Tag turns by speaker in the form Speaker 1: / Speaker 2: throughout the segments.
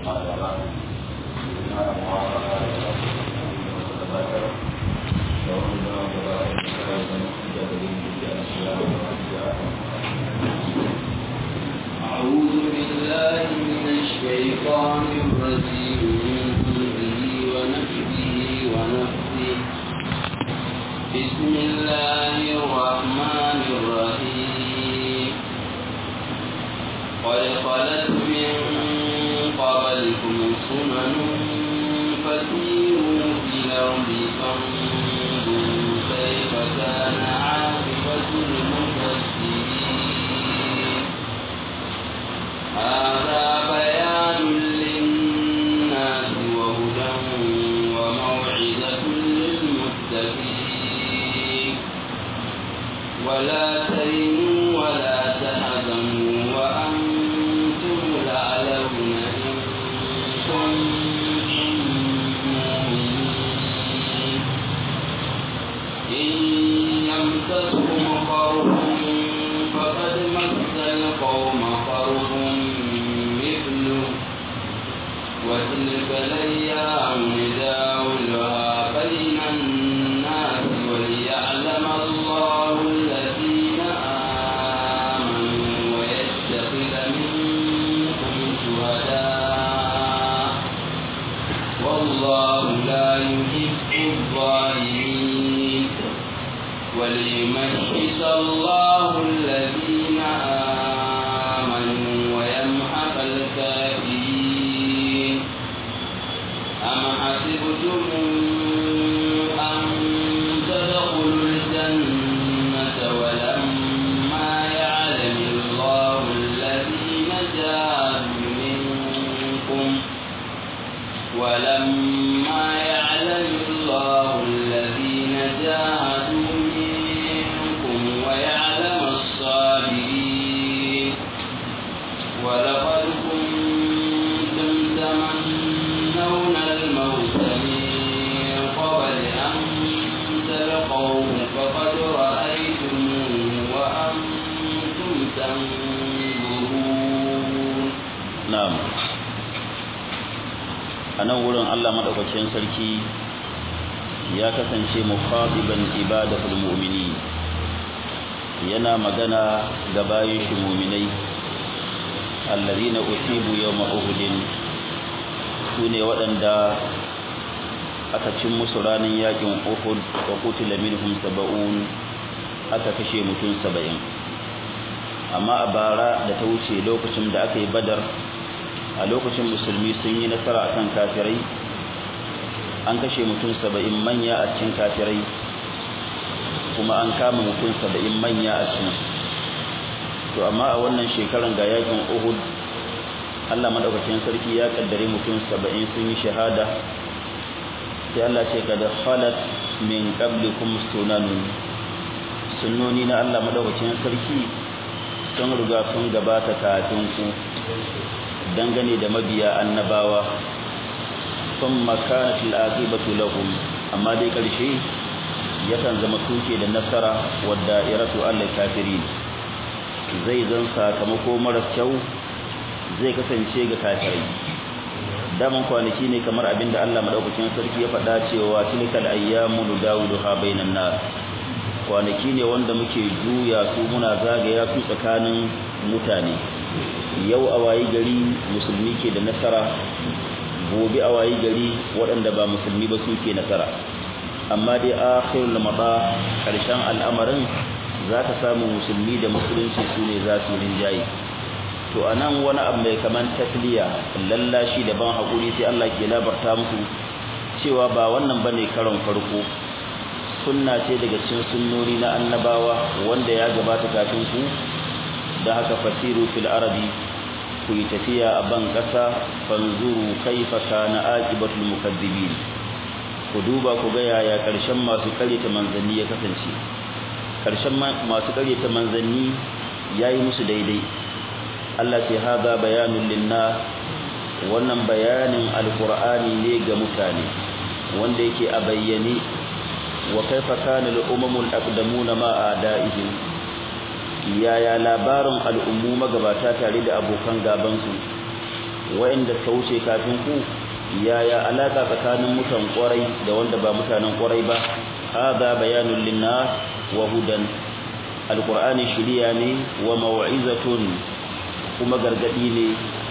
Speaker 1: أعوذ بالله من الشيطان الرجيم من همزه ونفسه ونفسه بسم الله الرحمن الرحيم قد خلت من قبلكم سنن فسيروا في الأرض فانظروا كيف كان عاقبة المفسدين هذا بيان للناس وهدى وموعظة للمتقين ولا تهنوا ولا تحزنوا وأنتم الأعلون إن كنتم مؤمنين إن يمسسكم قرح فقد مس القوم قرح مثله وتلك الأيام نداولها بين الناس وليعلم الله الذين آمنوا ويتخذ منكم شهداء والله لا يحب الظالمين وليمحص الله الذين آمنوا ويمحق الكافرين أم حسبتم أن تدخلوا الجنة ولما يعلم الله الذين جاهدوا منكم ولما يعلم الله الذين جاهدوا منكم ويعلم الصابرين ولقد كنتم تمنون الموت من قبل أن تلقوه فقد رأيتموه وأنتم تنظرون
Speaker 2: na'am a nan wurin Allah madaukakin sarki ya kasance mukhatiban ibadatul mu'mini yana magana ga bayin shi mu'minai alladhina usibu yawma uhudin sune waɗanda aka cin musu ranar yakin uhud wa qutila minhum sab'un aka kashe mutum saba'in amma a bara da ta wuce lokacin da aka yi badar a lokacin musulmi sun yi nasara akan kafirai an kashe mutum saba'in manya a cikin kafirai kuma an kama mutum saba'in manya a cikin to amma a wannan shekaran ga yakin uhud Allah madaukakin sarki ya kaddare mutum saba'in sun yi shahada sai Allah ce kada khalat min qablikum sunanun sunnoni na Allah madaukakin sarki sun riga sun gabata kafin ku dangane da mabiya annabawa sun makanat al'aqibatu lahum amma dai karshe yakan zama tuke da nasara wadda iratu Allah kafirin zai zan sakamako mara kyau zai kasance ga kafirai daman kwanaki ne kamar abinda Allah madaukakin sarki ya faɗa cewa tilkal ayyamu nudawuluha bainan nas kwanaki ne wanda muke juya su muna zagaya su tsakanin mutane yau a wayi gari musulmi ke da nasara gobe a wayi gari waɗanda ba musulmi ba suke nasara amma dai akhirul mada karshen al'amarin zaka samu musulmi da musulunci su ne za su rinjaye to anan wani abu mai kaman tasliya lallashi da ban hakuri sai Allah ke labarta muku cewa ba wannan bane karon farko sunna ce daga cikin sunnoni na annabawa wanda ya gabata kafin ku da haka fasiru fil arabi ku yi tafiya a ban ƙasa fanzuru kaifa kana aqibatul mukazzibin ku duba ku ga yaya ƙarshen masu ƙaryata manzanni ya kasance ƙarshen masu ƙaryata manzanni yayi musu daidai Allah ce haza bayanun linnas wannan bayanin alqur'ani ne ga mutane wanda yake a bayyane wa kaifa kana al-umamul aqdamuna ma a'da'ihim yaya labarin al'ummu magabata tare da abokan gabansu wa'inda suka wuce kafin ku yaya alaka tsakanin mutan kwarai da wanda ba mutanen kwarai ba hada bayanul linnas wa hudan alqur'ani shiriya ne wa mau'izatun kuma gargadi ne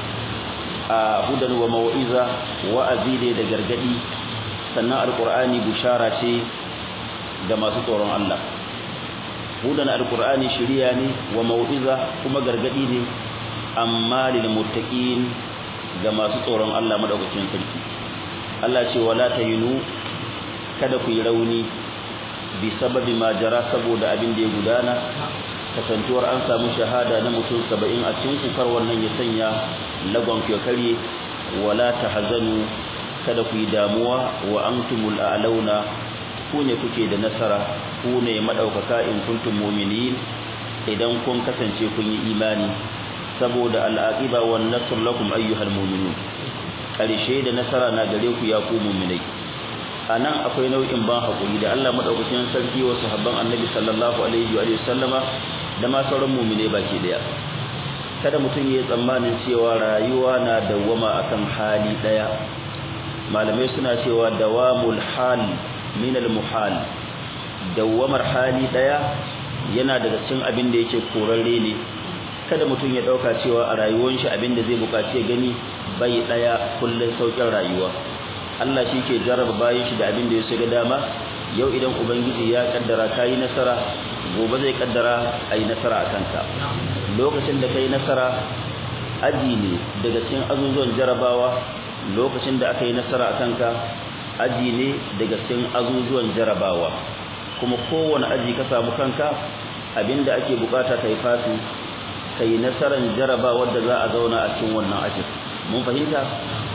Speaker 2: a hudan wa mau'iza wa'azi ne da gargadi sannan alqur'ani bushara ce ga masu tsoron Allah hudan alqur'ani shiriya ne wa mau'iza kuma gargadi ne amma lil muttaqin ga masu tsoron Allah madaukakin sarki Allah ce wala tayinu kada ku yi rauni bi sababi ma jara saboda abin da ya gudana kasantuwar an samu shahada na mutum 70 a cikin kukar wannan ya sanya lagon kyokare wala tahzanu kada ku yi damuwa wa antumul a'launa ku ne kuke da nasara ku ne madaukaka in kuntum mu'minin idan kun kasance kun yi imani saboda al'aqiba wan nasr lakum ayyuhal mu'minun karshe da nasara na gare ku ya ku mu'minai anan akwai nau'in ban hakuri da Allah madaukakin sarki wa sahabban annabi sallallahu alaihi wa sallama da ma sauran mu'minai baki daya kada mutum ya tsammanin cewa rayuwa na dawwama akan hali daya malamai suna cewa dawamul hal min al muhal dawwamar hali daya yana daga cikin abin da yake korarre ne kada mutum ya dauka cewa a rayuwar shi abin da zai bukaci ya gani bai daya kullun saukin rayuwa Allah shi ke jarraba bayan shi da abin da ya shiga dama yau idan ubangiji ya kaddara kai nasara gobe zai kaddara ai nasara a kanka lokacin da kai nasara aji ne daga cikin azuzuwan jarabawa lokacin da aka yi nasara a kanka aji ne daga cikin azuzuwan jarabawa kuma kowane aji ka samu kanka abinda ake bukata kai fasu kai nasaran jarabawar da za a zauna a cikin wannan ajin mun fahimta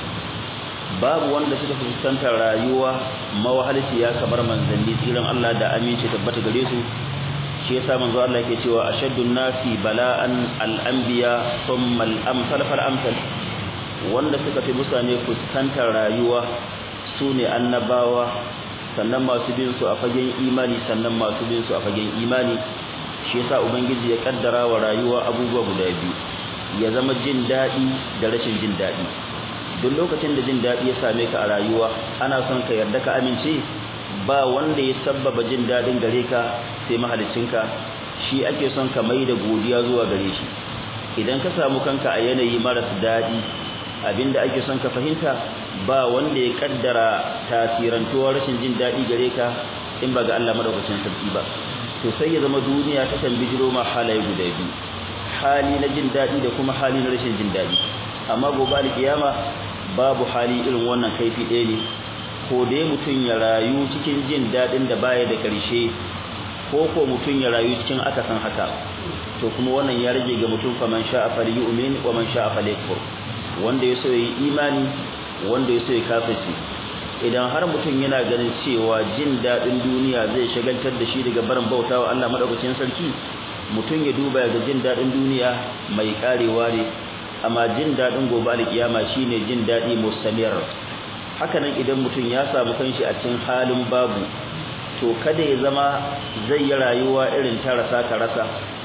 Speaker 2: babu wanda suka fuskantar rayuwa mawahalici ya kamar manzanni tsiran Allah da aminci tabbata gare su shi yasa manzo Allah yake cewa ashaddun nasi bala'an al-anbiya thumma al-amsal fal amsal wanda suka fi mutane fuskantar rayuwa sune annabawa sannan masu bin su a fagen imani sannan masu bin su a fagen imani shi yasa ubangiji ya kaddara wa rayuwa abubuwa guda biyu ya zama jin dadi da rashin jin dadi duk lokacin da jin dadi ya same ka a rayuwa ana son ka yarda ka amince ba wanda ya sabbaba jin dadin gare ka sai mahaliccinka shi ake son ka mai da godiya zuwa gare shi idan ka samu kanka a yanayi maras dadi abinda ake son ka fahimta ba wanda ya kaddara tasirantuwar rashin jin dadi gare ka in ba ga Allah madaukakin sarki ba to sai ya zama duniya ta kan bijiro ma halaye guda biyu hali na jin dadi da kuma hali na rashin jin dadi amma gobe alkiyama babu hali irin wannan kaifi ɗaya ne ko dai mutum ya rayu cikin jin dadin da baya da ƙarshe ko ko mutum ya rayu cikin akasin haka to kuma wannan ya rage ga mutum fa man sha'a falyu'min wa man sha'a falyakfur wanda ya so yi imani wanda ya so ya kafirci idan har mutum yana ganin cewa jin dadin duniya zai shagaltar da shi daga barin bautawa Allah madaukakin sarki mutum ya duba ga jin dadin duniya mai karewa ne amma jin dadin gobe alkiyama shine jin dadi mustamir haka nan idan mutum ya samu kanshi a cikin halin babu to kada ya zama zai yi rayuwa irin ta rasa ka rasa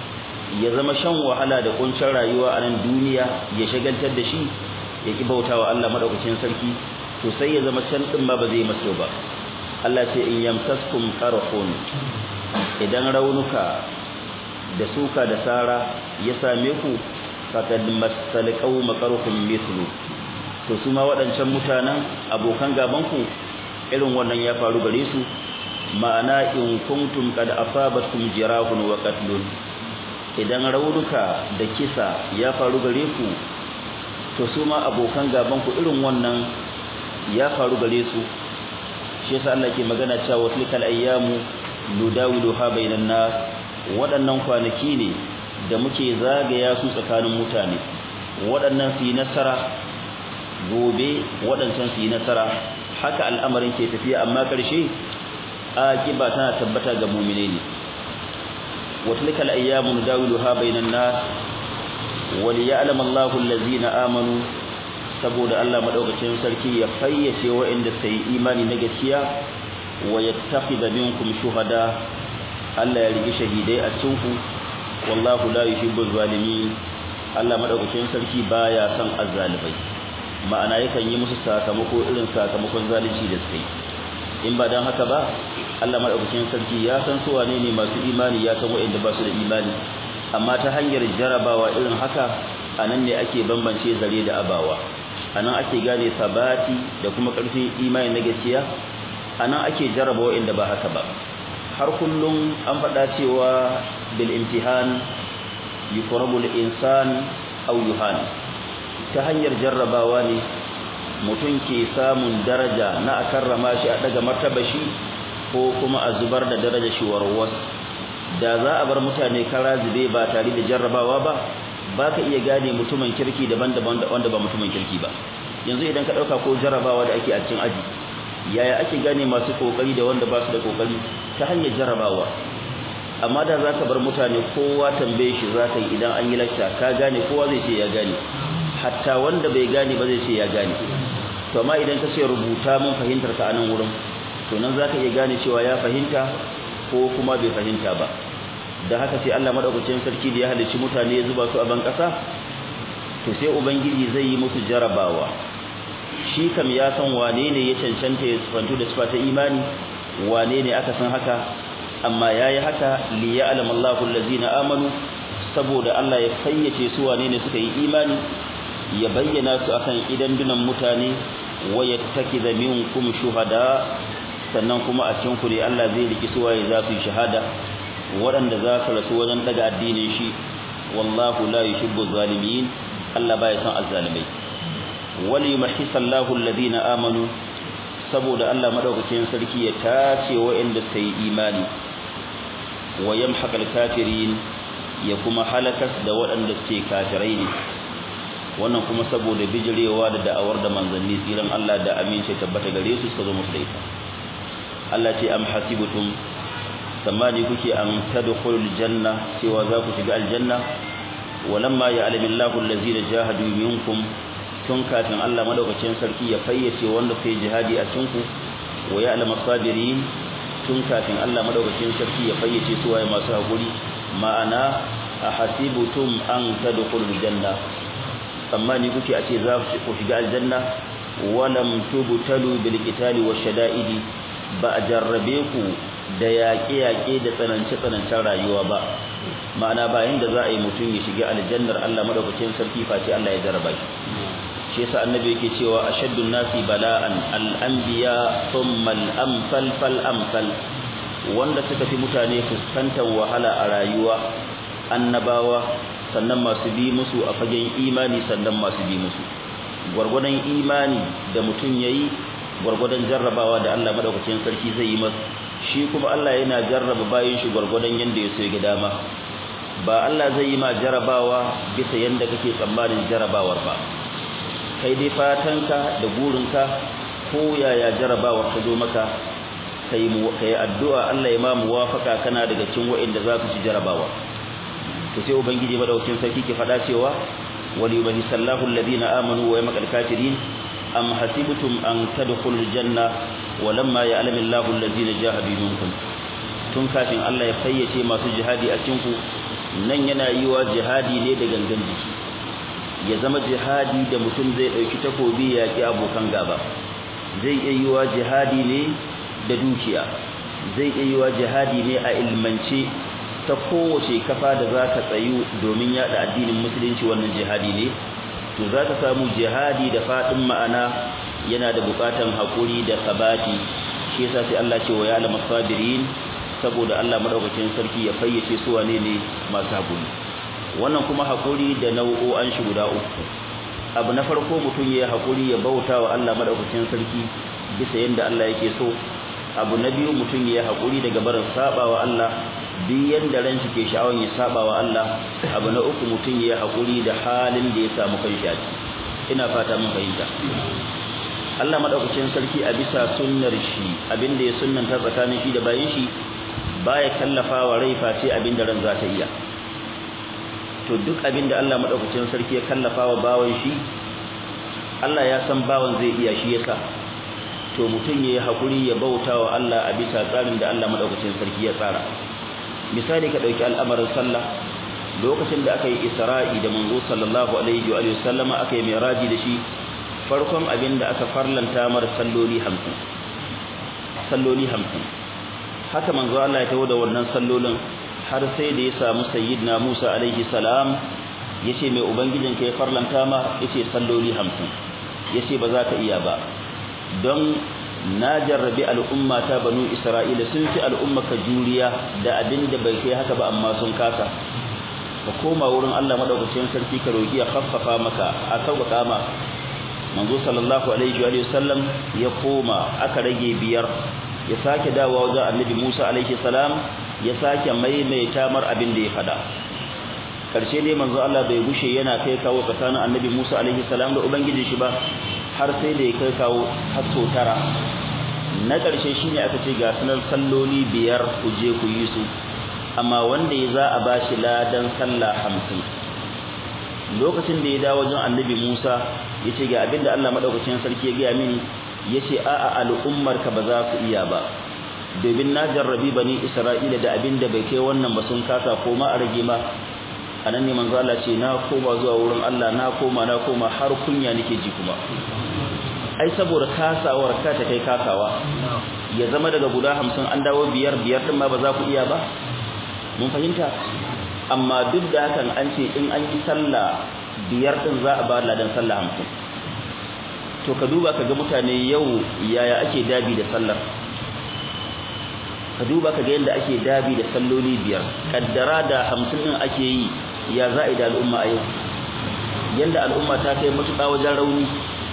Speaker 2: ya zama shan wahala da kuncin rayuwa a nan duniya ya shagaltar da shi ya ki bautawa Allah madaukakin sarki to sai ya zama can din ma ba zai maso ba Allah ce in yamtaskum qarhun idan raunuka da suka da sara ya same ku faqad masal qawm qarhum mithlu to su ma waɗancan mutanen abokan gaban ku irin wannan ya faru gare su ma'ana in kuntum qad asabatkum jirahun wa qatlun idan raunuka da kisa ya faru gare ku to su ma abokan gaban ku irin wannan ya faru gare su shi yasa Allah ke magana cewa tilkal ayyamu nudawiluha bainan nas waɗannan kwanaki ne da muke zagaya su tsakanin mutane waɗannan su yi nasara gobe waɗancan su yi nasara haka al'amarin ke tafiya amma ƙarshe akiba tana tabbata ga mu'mine ne wa tilkal ayyamu nudawiluha bainan nas وليعلم الله الذين amanu saboda Allah madaukakin sarki ya fayyace waɗanda sai imani na gaskiya wa yattakhidha minkum shuhada Allah ya rigi shahidai a cikin ku wallahu la yuhibbul zalimin Allah madaukakin sarki baya son azzalibai ma'ana yakan yi musu sakamako irin sakamakon zalunci da suka yi in ba dan haka ba Allah madaukakin sarki ya san su wane ne masu imani ya san waɗanda ba su da imani amma ta hanyar jarabawa irin haka anan ne ake bambance zare da abawa anan ake gane sabati da kuma ƙarfin imani na gaskiya anan ake jaraba waɗanda ba haka ba har kullum an faɗa cewa bil imtihan yuqrabu al insan aw yuhan ta hanyar jarrabawa ne mutum ke samun daraja na a karrama shi a daga martaba shi ko kuma a zubar da daraja shi warwas da za a bar mutane kara zube ba tare da jarrabawa ba ba ka iya gane mutumin kirki daban-daban wanda ba mutumin kirki ba yanzu idan ka ɗauka ko jarrabawa da ake a cikin aji yaya ake gane masu kokari da wanda ba su da kokari ta hanyar jarrabawa amma da za ka bar mutane kowa tambaye shi za ka yi idan an yi lakta ka gane kowa zai ce ya gane hatta wanda bai gane ba zai ce ya gane to amma idan ka ce rubuta mun fahimtar ka a nan wurin to nan za ka iya gane cewa ya fahimta ko kuma bai fahimta ba da haka sai Allah madaukakin sarki da ya halicci mutane ya zuba su a ban kasa to sai ubangiji zai yi musu jarabawa shi kam ya san wane ne ya cancanta ya tsantu da sifa ta imani wane ne aka san haka amma yayi haka li ya'lam Allahu allazina amanu saboda Allah ya fayyace su wane ne suka yi imani ya bayyana su akan idan dunan mutane wa yattakiza minkum shuhada sannan kuma a cikin ku ne Allah zai riki su waye za su yi shahada waɗanda za su rasu wajen daga addinin shi wallahu la yuhibbu zalimin Allah baya son azzalimai wal yumahhisa Allahu alladhina amanu saboda Allah madaukakin sarki ya tace waɗanda suka yi imani wa yamhaqal kafirin ya kuma halakas da waɗanda suke kafirai ne wannan kuma saboda bijirewa da da'awar da manzanni tsiran Allah da amince tabbata gare su suka zo musu da ita Allah ce am hasibutum samani kuke an tadkhulul janna cewa za ku shiga aljanna walamma ya'lamu Allahu allazina jahadu minkum tun kafin Allah madaukakin sarki ya fayyace wanda kai jihadi a cikin ku wa ya'lamu sabirin tun kafin Allah madaukakin sarki ya fayyace su waye masu hakuri ma'ana ahasibutum an tadkhulul janna tsammani kuke a ce za ku shiga aljanna walam tubtalu bil qitali washada'idi ba a jarrabe ku da yaƙe-yaƙe da tsanance-tsanancen rayuwa ba ma'ana bayan da za a yi mutum ya shiga aljannar Allah madaukakin sarki face Allah ya jarraba shi shi yasa annabi yake cewa ashaddun nasi bala'an al-anbiya thumma al-amsal fal amsal wanda suka fi mutane fuskantar wahala a rayuwa annabawa sannan masu bi musu a fagen imani sannan masu bi musu gwargwadon imani da mutum yayi gwargwadon jarrabawa da Allah madaukakin sarki zai yi masa shi kuma Allah yana jarraba bayin shi gwargwadon yanda ya so ya ga dama ba Allah zai yi ma jarrabawa bisa yanda kake tsammanin jarrabawar ba kai dai fatanka da burinka ko yaya jarrabawar ta zo maka kai mu kai addu'a Allah ya ma muwafaka kana daga cikin wa'inda za su ci jarrabawa to sai ubangiji madaukakin sarki ke fada cewa wali yubahi sallahu alladhina amanu wa yamqal kafirin am hasibtum an tadkhulul janna walamma ya'lamu Allahu alladhina jahadu minkum tun kafin Allah ya fayyace masu jihadi a cikin ku nan yana yiwa jihadi ne da gangan jiki ya zama jihadi da mutum zai dauki takobi ya ki abokan gaba zai iya yiwa jihadi ne da dukiya zai iya yiwa jihadi ne a ilmance ta kowace kafa da za ka tsayu domin yada addinin musulunci wannan jihadi ne to za ka samu jihadi da faɗin ma'ana yana da buƙatan haƙuri da sabati shi yasa sai Allah ce wa ya alama sabirin saboda Allah madaukakin sarki ya fayyace su wane ne masu haƙuri wannan kuma haƙuri da nau'o'an shi guda uku abu na farko mutum ya haƙuri ya bauta wa Allah madaukakin sarki bisa yadda Allah yake so abu na biyu mutum ya haƙuri daga barin saba wa Allah duk yanda ran shi ke sha'awan ya saba wa Allah abu na uku mutum ya haƙuri da halin da ya samu kanshi a ina fata mun fahimta Allah madaukakin sarki a bisa sunnar shi abinda ya sunnanta tsakanin shi da bayin shi baya kallafawa rai face abinda ran za ta iya to duk abinda Allah madaukakin sarki ya kallafawa bawan shi Allah ya san bawan zai iya shi yasa to mutum yayi hakuri ya bautawa Allah a bisa tsarin da Allah madaukakin sarki ya tsara misali ka dauki al'amarin sallah lokacin da aka yi Isra'i da manzo sallallahu alaihi wa alihi sallama aka yi miraji da shi farkon abin da aka farlanta mar salloli 50 salloli 50 haka manzo Allah ya tawo da wannan sallolin har sai da ya samu sayyidina Musa alaihi salam yace mai ubangijin kai farlanta ma yace salloli 50 yace ba za ka iya ba don na jarrabi al'umma ta banu Isra'ila sun fi al'umma ka juriya da abin da bai kai haka ba amma sun kasa ka koma wurin Allah madaukakin sarki ka roki ya khaffafa maka a sauƙaƙa ma manzo sallallahu alaihi wa sallam ya koma aka rage biyar ya sake dawowa wajen annabi Musa alaihi salam ya sake maimaita mar abin da ya fada karshe ne manzo Allah bai gushe yana kai kawo tsakanin annabi Musa alaihi salam da ubangiji shi ba har sai da ya kai kawo har sau tara na karshe shine aka ce ga sanar salloli biyar ku je ku yi su amma wanda ya za a bashi ladan sallah hamsin lokacin da ya dawo wajen annabi Musa yace ga abinda Allah madaukakin sarki ya gaya mini yace a'a al'ummar ka ba za su iya ba domin na jarrabi bani Isra'ila da abinda bai kai wannan ba sun kasa ko ma a rage ma anan ne manzo Allah ce na koma zuwa wurin Allah na koma na koma har kunya nake ji kuma ai saboda kasawar ka ta kai kasawa ya zama daga guda 50 an dawo biyar biyar din ma ba za ku iya ba mun fahimta amma duk da hakan an ce in an yi sallah biyar din za a ba ladan sallah hamsin to ka duba ka ga mutane yau yaya ake dabi da sallar ka duba ka ga yadda ake dabi da salloli biyar kaddara da hamsin din ake yi ya za a da al'umma a yau yadda al'umma ta kai matuƙa wajen rauni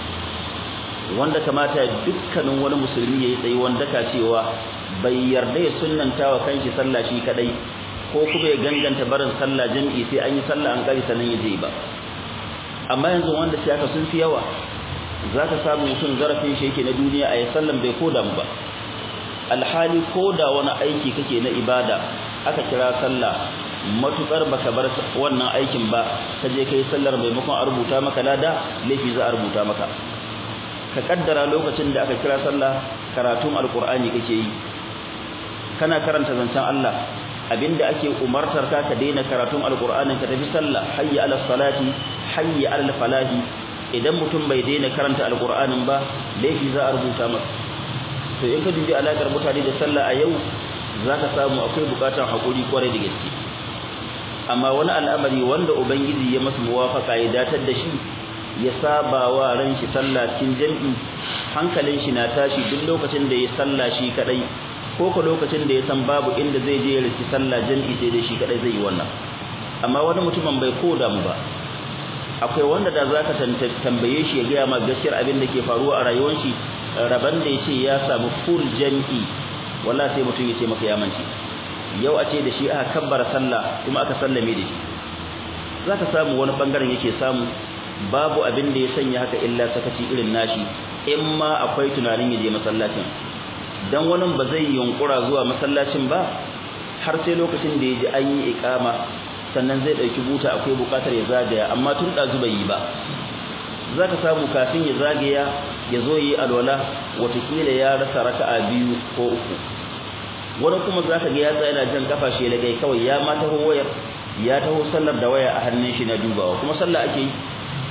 Speaker 2: wanda kamata dukkanin wani musulmi ya yi tsayi wanda ka cewa bai yarda ya sunnanta wa kanshi sallah shi kadai ko kuma ya ganganta barin sallah jami'i sai an yi sallah an kari sannan ya je ba amma yanzu wanda sai aka sun fi yawa zaka samu mutum zarafin shi yake na duniya a yi sallan bai koda mu ba alhali koda wani aiki kake na ibada aka kira sallah matukar baka bar wannan aikin ba ka je kai sallar maimakon a rubuta maka lada laifi za a rubuta maka ka kaddara lokacin da aka kira sallah karatun alqur'ani kake yi kana karanta zancen Allah abinda ake umartar ka ka daina karatun alqur'anin ka tafi sallah hayya ala salati hayya ala falahi idan mutum bai daina karanta alqur'anin ba laifi za a rubuta masa to in ka dubi alakar mutane da sallah a yau zaka samu akwai bukatar hakuri kwarai da gaske amma wani al'amari wanda ubangiji ya masa muwafaka ya datar da shi ya saba wa ran shi sallah cikin jami'i hankalin shi na tashi duk lokacin da ya sallah shi kadai ko ko lokacin da ya san babu inda zai je ya riki sallah jami'i sai dai shi kadai zai yi wannan amma wani mutumin bai koda mu ba akwai wanda da zaka tambaye shi ya gaya ma gaskiyar abin da ke faruwa a rayuwar shi raban da yace ya samu full jami'i wallahi sai mutum ya ce maka ya mance yau a ce da shi aka kabbara sallah kuma aka sallame da shi zaka samu wani bangaren yake samu babu abin da ya sanya haka illa sakaci irin nashi in ma akwai tunanin ya je masallacin dan wani ba zai yunkura zuwa masallacin ba har sai lokacin da ya ji an yi iqama sannan zai dauki buta akwai bukatar ya zagaya amma tun da zuba yi ba zaka samu kafin ya zagaya ya zo yi alwala watakila ya rasa raka'a biyu ko uku wani kuma zaka ga ya tsaya yana jan kafa shi lagai kawai ya ma taho wayar ya taho sallar da waya a hannun shi na dubawa kuma sallah ake yi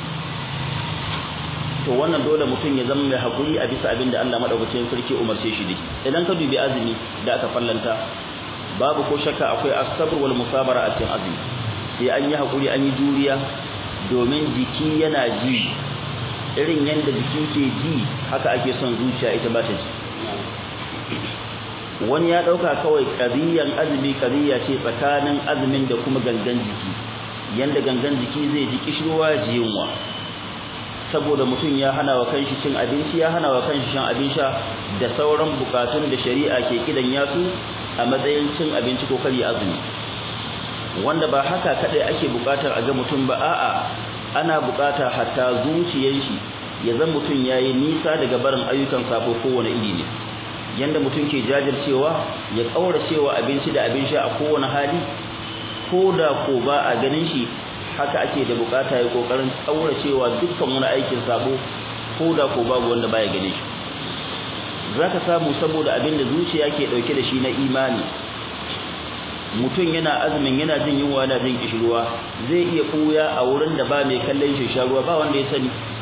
Speaker 2: to wannan dole mutum ya zama mai hakuri a bisa abin da Allah madaukakin sarki umarce shi da idan ka dubi azumi da aka fallanta babu ko shakka akwai as-sabr wal musabara a cikin azumi sai an yi hakuri an yi juriya domin jiki yana ji irin yanda jiki ke ji haka ake son zuciya ita ba ta ji wani ya dauka kawai qadiyan azumi qadiya ce tsakanin azumin da kuma gangan jiki yanda gangan jiki zai ji kishirwa ji yunwa saboda mutum ya hana wa kanshi cin abinci ya hana wa kanshi shan abin sha da sauran bukatun da shari'a ke kidan yasu a matsayin cin abinci ko kari azumi wanda ba haka kadai ake bukatar a ga mutum ba a'a ana bukata hatta zuciyar shi ya zan mutum yayi nisa daga barin ayyukan sabo kowane iri ne yanda mutum ke jajircewa ya kauracewa abinci da abin sha a kowane hali ko da ko ba a ganin shi haka ake da bukata ya kokarin kauracewa dukkan wani aikin sabo ko da ko babu wanda baya gane shi zaka samu saboda abin da zuciya ke dauke da shi na imani mutum yana azumin yana jin yunwa yana jin kishirwa zai iya kuya a wurin da ba mai kallon shi sha ruwa ba wanda ya sani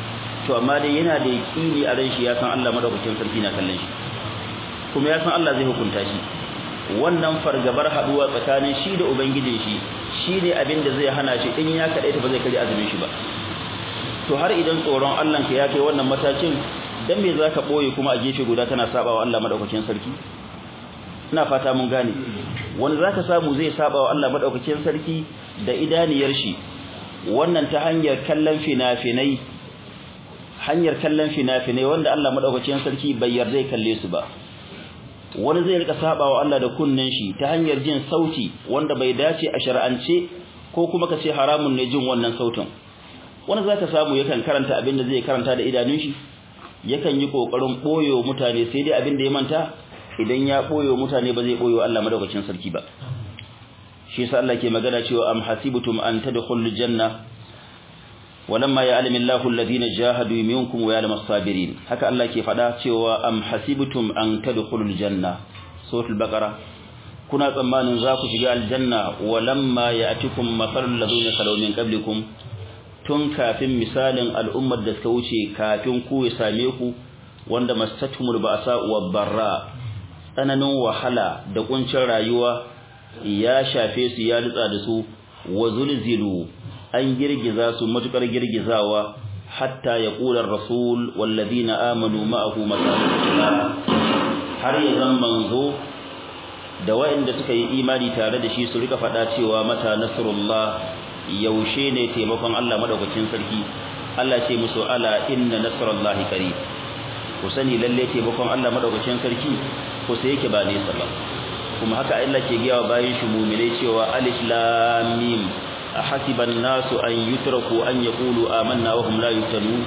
Speaker 2: to amma dai yana da yaqini a ran shi ya san Allah madaukakin sarki na kallon shi kuma ya san Allah zai hukunta shi wannan fargabar haduwa tsakanin shi da ubangijin shi shine abin da zai hana shi in ya kadai ta ba zai kare azumin shi ba to har idan tsoron Allah ka ya kai wannan matakin dan me zaka boye kuma a gefe guda kana sabawa Allah madaukakin sarki ina fata mun gane wanda zaka samu zai sabawa Allah madaukakin sarki da idaniyar shi wannan ta hanyar kallon fina-finai hanyar kallon fina-finai wanda Allah madaukakin sarki bai yarda kalle su ba wani zai rika sabawa Allah da kunnen shi ta hanyar jin sauti wanda bai dace a shar'ance ko kuma ka ce haramun ne jin wannan sautin wani zaka samu yakan karanta abin da zai karanta da idanun shi yakan yi kokarin boyo mutane sai dai abin da ya manta idan ya boyo mutane ba zai boyo Allah madaukakin sarki ba shi yasa Allah ke magana cewa am hasibtum an tadkhulul janna walamma ya'lamu Allahu alladhina jahadu minkum wa ya'lamu as-sabirin haka Allah ke fada cewa am hasibtum an tadkhulul janna suratul baqara kuna tsammanin za ku shiga aljanna walamma ya'tikum mathalul ladina khalaw min qablikum tun kafin misalin al'ummar da suka wuce kafin ku ya same ku wanda mastatumul ba'sa wa barra tsananin wahala da kuncin rayuwa ya shafe su ya lutsa da su wa zulzilu an girgiza su matukar girgizawa hatta ya kula rasul walladina amanu ma'ahu mata har ya zan manzo da waɗanda suka yi imani tare da shi su rika faɗa cewa mata nasrullah yaushe ne taimakon Allah madaukakin sarki Allah ce musu ala inna nasrullahi qarib ku sani lalle taimakon Allah madaukakin sarki ko sai yake ba nesa ba kuma haka Allah ke giyawa bayan shi mu'minai cewa alif lam mim ahasiban nasu an yutraku an yaqulu amanna wa hum la yuftanun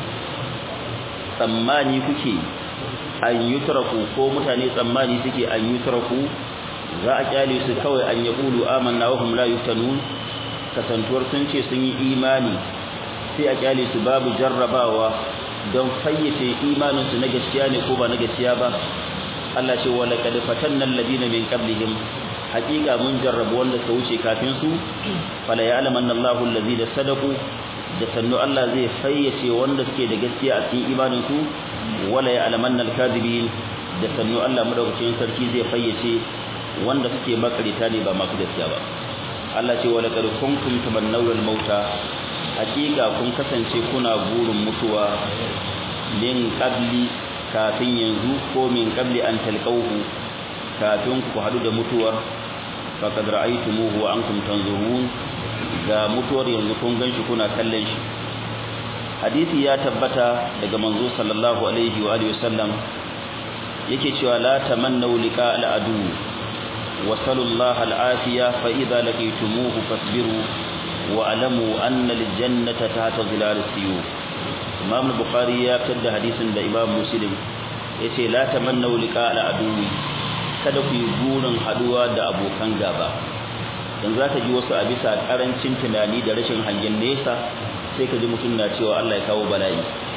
Speaker 2: tsammani kuke an yutraku ko mutane tsammani suke an yutraku za a kyale su kawai an yaqulu amanna wa hum la yuftanun kasantuwar sun ce sun yi imani sai a kyale su babu jarrabawa don fayyace imanin su na gaskiya ne ko ba na gaskiya ba Allah ce wa laqad fatanna alladina min qablihim haqiqa mun jarrabu wanda suka wuce kafin su fala ya'lamanna Allahu alladhina sadaqu da sannu Allah zai fayyace wanda suke da gaskiya a cikin imanin su wala ya'lamanna al-kadhibin da sannu Allah madaukakin sarki zai fayyace wanda suke makarita ne ba masu gaskiya ba Allah ce wala qad kuntum tamannawna al-mauta haqiqa kun kasance kuna burin mutuwa min qabli kafin yanzu ko min qabli an talqawhu kafin ku hadu da mutuwar faqad ra'aytumuhu wa antum tanzurun ga mutuwar yanzu kun ganshi kuna kallon shi hadisi ya tabbata daga manzo sallallahu alaihi wa alihi wasallam yake cewa la tamannu liqa al-adu wa sallallahu al-afiya fa idza laqaytumuhu fasbiru wa alamu anna al-jannata tahta zilal as-suyuf Imam Bukhari ya fitar da hadisin da Imam Muslim yace la tamannu liqa al-aduwi kada ku yi burin haduwa da abokan gaba dan zaka ji wasu a bisa karancin tunani da rashin hangen nesa sai ka ji mutum na cewa Allah ya kawo bala'i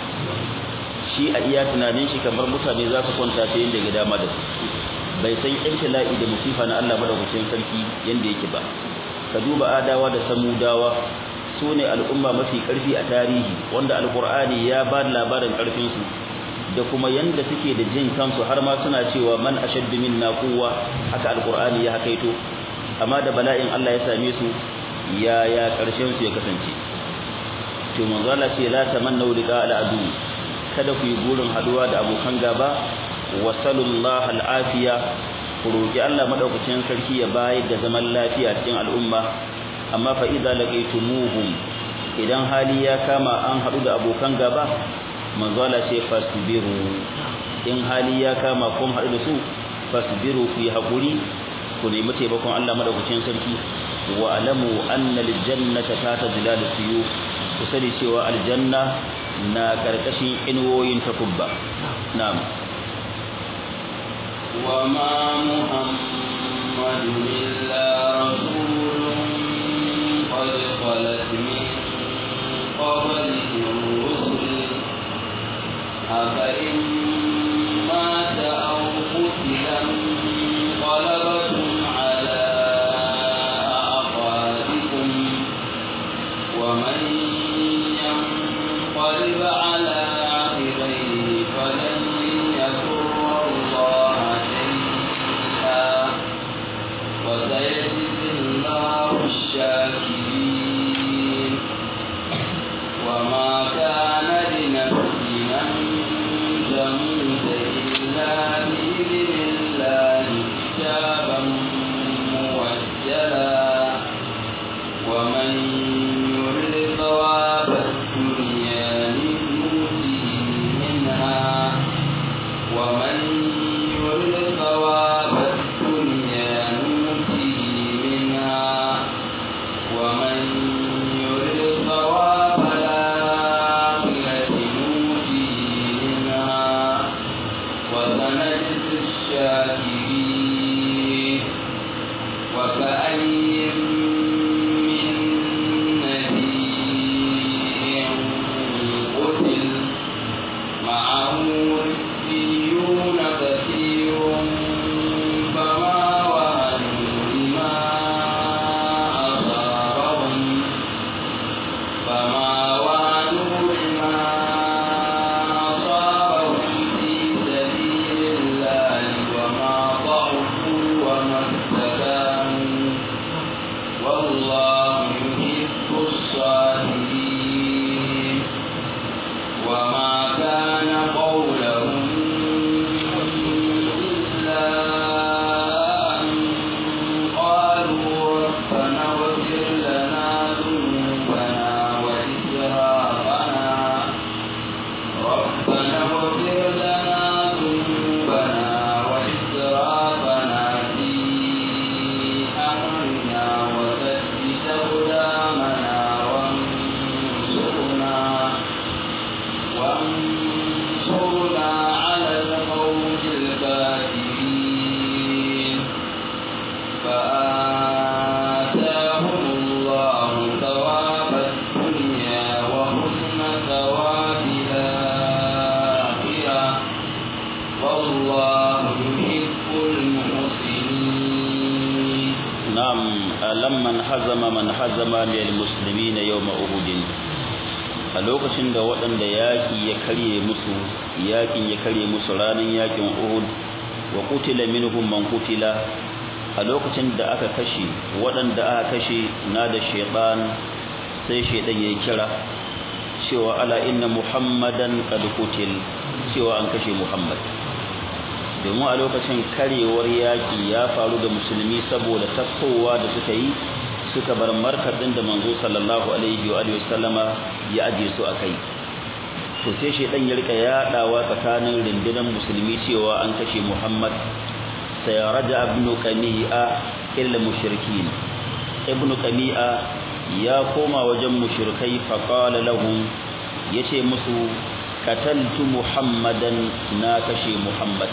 Speaker 2: shi a iya tunanin shi kamar mutane za su kwanta ta yanda ga dama da su bai san ibtila'i da musifa na Allah madaukakin sarki yanda yake ba ka duba adawa da samudawa su ne al'umma mafi ƙarfi a tarihi wanda alƙur'ani ya ba labarin ƙarfinsu da kuma yanda suke da jin kansu har ma suna cewa man ashaddu minna quwwa haka alƙur'ani ya hakaito amma da bala'in Allah ya same su ya ya ƙarshen su ya kasance to manzo Allah ce la tamannu liqa al'adu kada ku yi burin haduwa da abokan gaba wa sallallahu al'afiya ku roki Allah madaukakin sarki ya bayar da zaman lafiya cikin al'umma amma fa idza laqaytumuhum idan hali ya kama an hadu da abokan gaba manzo Allah ce fasbiru in hali ya kama kun hadu da su fasbiru ku yi hakuri ku nemi taimakon Allah madaukakin sarki wa alamu anna aljannata tata zilalus suyu ku sani cewa aljanna na karkashin inuwoyin takubba na'am
Speaker 1: wa ma muhammadun illa rasulun قد خلت من قبله الرسل أفإن مات أو قتل انقلبتم على أعقابكم ومن ينقلب على تموت إلا بإذن الله كتابا مؤجلا ومن يرد ثواب الدنيا نؤته منها ومن يرد ثواب الدنيا نؤته منها ومن يرد ثواب الآخرة نؤته منها وسنجزي الشاكرين وكأي من نبي قتل معه ربيون كثير فما وهنوا لما أصابهم فما وهنوا لما أصابهم في سبيل الله وما ضعفوا وما استكانوا والله يحب الصابرين وما كان قولهم إلا أن قالوا ربنا اغفر لنا ذنوبنا وإسرافنا ربنا اغفر لنا ذنوبنا وإسرافنا في أمرنا وثبت أقدامنا وانصرنا وانصرنا على القوم الكافرين فآتاهم الله ثواب الدنيا وحسن ثواب الآخرة والله يحب المحسنين
Speaker 2: نعم lamman hazama man hazama min almuslimin yawma uhud a lokacin da waɗanda yaƙi ya karye musu yaƙin ya karye musu ranar yaƙin uhud wa qutila minhum man qutila a lokacin da aka kashe waɗanda aka kashe na da shaytan sai shaytan yayi kira cewa ala inna muhammadan qad qutil cewa an kashe muhammad domin a lokacin karewar yaƙi ya faru da musulmi saboda tasowa da suka yi suka bar markadin da manzo sallallahu alaihi wa alihi wasallama ya aje su akai to sai shedan ya rika yadawa tsakanin rundunar musulmi cewa an kashe Muhammad sai raja ibn qami'a illa mushrikin ibn qami'a ya koma wajen mushrikai fa qala lahum yace musu qataltu muhammadan na kashe muhammad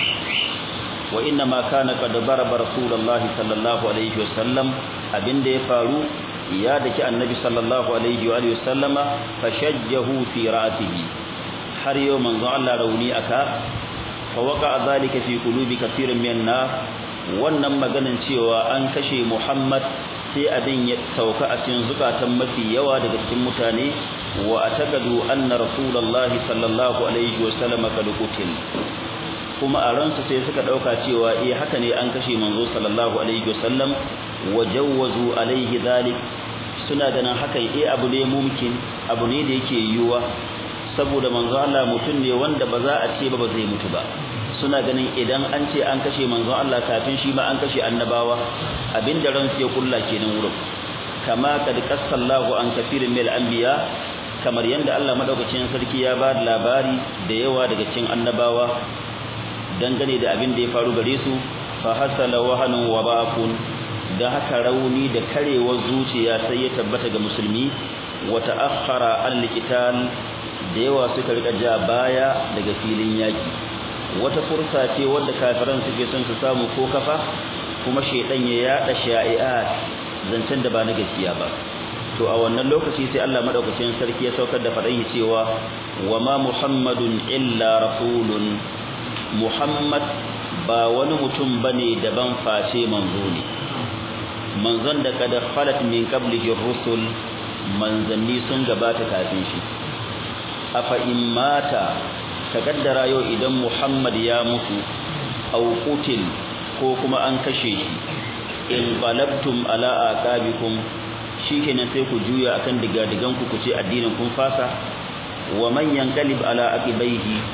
Speaker 2: wa inna ma kana qad daraba rasulullahi sallallahu alaihi wasallam abinda ya faru ya daki annabi sallallahu alaihi wa alihi wasallama fashajjahu fi ra'sihi har yau manzo Allah rauni aka fa waqa zalika fi qulubi kathirin min nas wannan maganin cewa an kashe Muhammad sai abin ya sauka a cikin zukatan mafi yawa daga cikin mutane wa atakadu anna rasulullahi sallallahu alaihi wasallama kad qutil kuma a ransu sai suka dauka cewa eh haka ne an kashe manzo sallallahu alaihi wasallam wajawwazu alaihi dhalik suna ganin hakan eh abu ne mumkin abu ne da yake yiwuwa saboda manzo Allah mutum ne wanda ba za a ce ba ba zai mutu ba suna ganin idan an ce an kashe manzo Allah kafin shi ma an kashe annabawa abinda ran sai kulla kenan wurin kama kad qassallahu an kafirin mil anbiya kamar yanda Allah madaukakin sarki ya ba da labari da yawa daga cikin annabawa dangane da abin da ya faru gare su fa hasala wahanun wa ba'fun da haka rauni da karewar zuciya sai ya tabbata ga musulmi wa ta'akhkhara al-qital da yawa suka rika ja baya daga filin yaki wata fursa ce wanda kafiran suke son su samu ko kafa kuma shedan ya yada sha'i'at zancen da ba na gaskiya ba to a wannan lokaci sai Allah madaukakin sarki ya saukar da fadan cewa wa ma muhammadun illa rasulun muhammad ba wani mutum bane daban face manzo ne manzon da kada khalat min qablihi rusul manzanni sun gabata kafin shi afa in mata takaddara yau idan Muhammad ya mutu aw qutil ko kuma an kashe shi in balabtum ala aqabikum shikenan sai ku juya akan digadigan ku kuce addinin kun fasa wa man yanqalib ala aqibaihi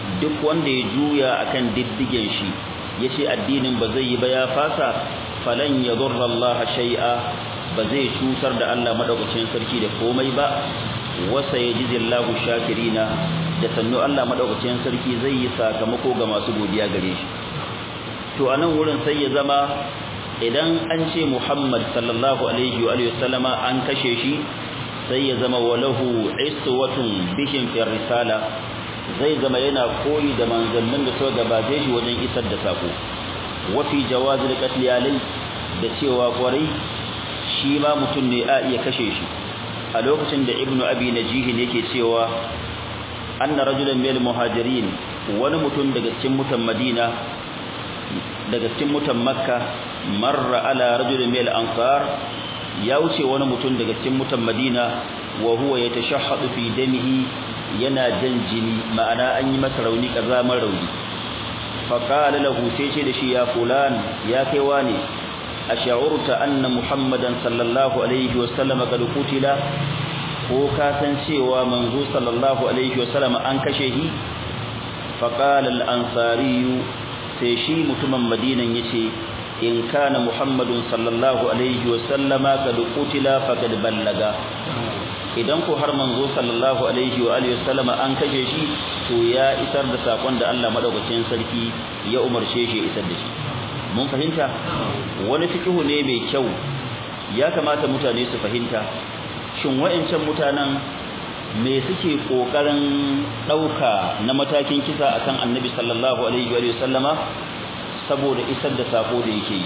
Speaker 2: duk wanda ya juya akan diddigen shi yace addinin ba zai yi ba ya fasa falan yadurra Allah shay'a ba zai cutar da Allah madaukakin sarki da komai ba wasa yajizillahu shakirina da sannu Allah madaukakin sarki zai yi sakamako ga masu godiya gare shi to anan wurin sai ya zama idan an ce Muhammad sallallahu alaihi wa alihi wasallama an kashe shi sai ya zama walahu iswatun bihim fi risala zai zama yana koyi da manzannin da suka gabace shi wajen isar da sako wa fi jawazil qatl alai da cewa kwarai shi ma mutum ne a iya kashe shi a lokacin da ibnu abi najih yake cewa anna rajulan min muhajirin wani mutum daga cikin mutan madina daga cikin mutan makka marra ala rajulin min al-ansar ya wuce wani mutum daga cikin mutan madina wa huwa yatashahhadu fi damihi yana jan jini ma'ana an yi masa rauni kazamar rauni fa qala lahu sai ce da shi ya fulan ya kai wani ash'urta anna muhammadan sallallahu alaihi wa sallam qad qutila ko ka san cewa manzo sallallahu alaihi wa sallam an kashe shi fa qala al-ansari sai shi mutumin madinan yace in kana muhammadun sallallahu alaihi wa sallama qad qutila faqad ballaga idan ko har manzo sallallahu alaihi wa alihi wasallama an kashe shi to ya isar da sakon da Allah madaukakin sarki ya umarce shi isar da shi mun fahimta wani fikihu ne mai kyau ya kamata mutane su fahimta shin wa'ancan mutanen me suke kokarin dauka na matakin kisa akan annabi sallallahu alaihi wa sallama saboda isar da sako da yake yi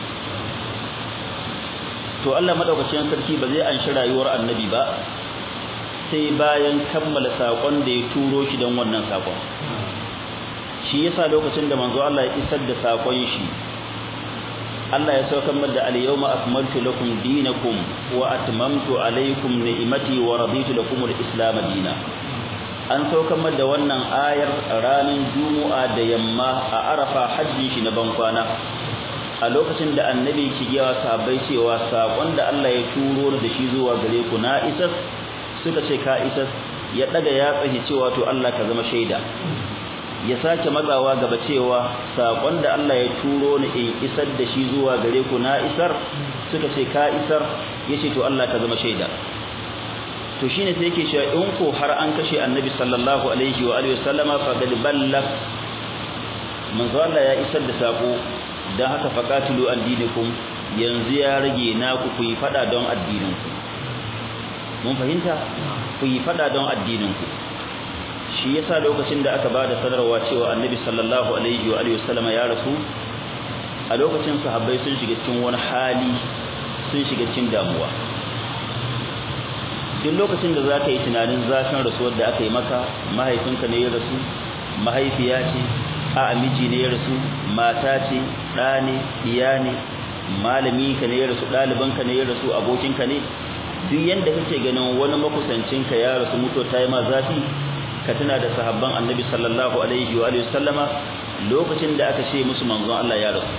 Speaker 2: to Allah madaukakin sarki ba zai anshi rayuwar annabi ba sai bayan kammala sakon da ya turo shi don wannan sakon shi yasa lokacin da manzo Allah ya isar da sakon shi Allah ya saukar da al-yawma akmaltu lakum dinakum wa atmamtu alaykum ni'mati wa raditu lakum al-islam dinan an saukar da wannan ayar ranar Juma'a da yamma a Arafa hajjin shi na bankwana a lokacin da annabi ki giya sahabbai cewa sakon da Allah ya turo da shi zuwa gare ku na isar suka ce ka isar ya daga ya tsahi cewa to Allah ka zama shaida ya sake matsawa gaba cewa sakon da Allah ya turo ni in isar da shi zuwa gare ku na isar suka ce ka isar yace to Allah ka zama shaida to shine sai yake cewa in ko har an kashe annabi sallallahu alaihi wa alihi wasallama fa qad ballag manzo Allah ya isar da sako dan haka faqatilu addinikum yanzu ya rage naku ku yi fada don addininku mun fahimta ku yi fada don addininku shi yasa lokacin da aka bada sanarwa cewa annabi sallallahu alaihi wa alihi wasallama ya rasu a lokacin sahabbai sun shiga cikin wani hali sun shiga cikin damuwa duk lokacin da zaka yi tunanin zafin rasuwar da aka yi maka mahaifinka ne ya rasu mahaifiya ce a miji ne ya rasu mata ce ɗa ne iya ne malami ka ne ya rasu ɗalibanka ne ya rasu abokinka ne duk yanda kake ganin wani makusancinka ya rasu mutuwa ta yi ma zafi ka tuna da sahabban annabi sallallahu alaihi wa alihi sallama lokacin da aka ce musu manzon Allah ya rasu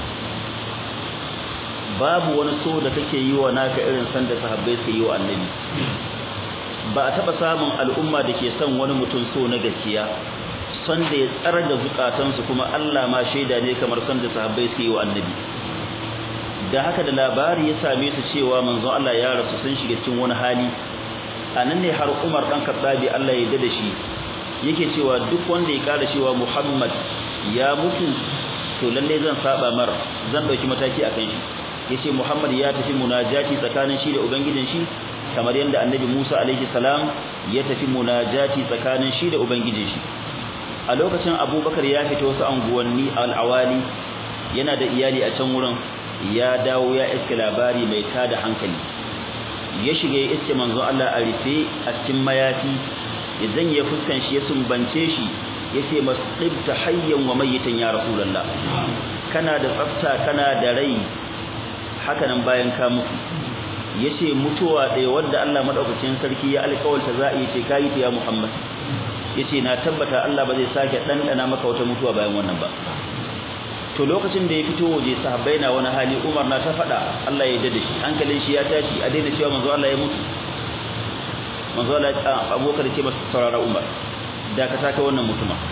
Speaker 2: babu wani so da kake yi wa naka irin san da sahabbai su yi wa annabi ba a taba samun al'umma da ke son wani mutum so na gaskiya son da ya tsara da zukatansu kuma Allah ma shaida ne kamar son da sahabbai su yi wa annabi da haka da labari ya same su cewa manzon Allah ya rasu sun shiga cikin wani hali anan ne har Umar dan Khattabi Allah ya dade shi yake cewa duk wanda ya kara cewa Muhammad ya mutu to lalle zan saba mar zan dauki mataki akan shi yace Muhammad ya tafi munajati tsakanin shi da ubangijin shi kamar yadda annabi Musa alaihi salam ya tafi munajati tsakanin shi da ubangijin shi a lokacin Abubakar ya fita wasu anguwanni al-awali yana da iyali a can wurin ya dawo ya iska labari mai tada hankali ya shiga ya iske manzo Allah a rufe a cikin mayafi idan ya fuskan shi ya sumbance shi yace masibta hayyan wa mayitan ya rasulullah kana da tsafta kana da rai haka nan bayan ka mutu yace mutuwa ɗaya wanda Allah madaukakin sarki ya alƙawarta za a yi ce kai ta ya Muhammad yace na tabbata Allah ba zai sake dandana maka wata mutuwa bayan wannan ba to lokacin da ya fito waje sahabbai na wani hali Umar na ta faɗa Allah ya dade shi hankalin shi ya tashi a daina cewa manzo Allah ya mutu manzo Allah Abubakar ce masa saurara Umar da ka saka wannan mutuma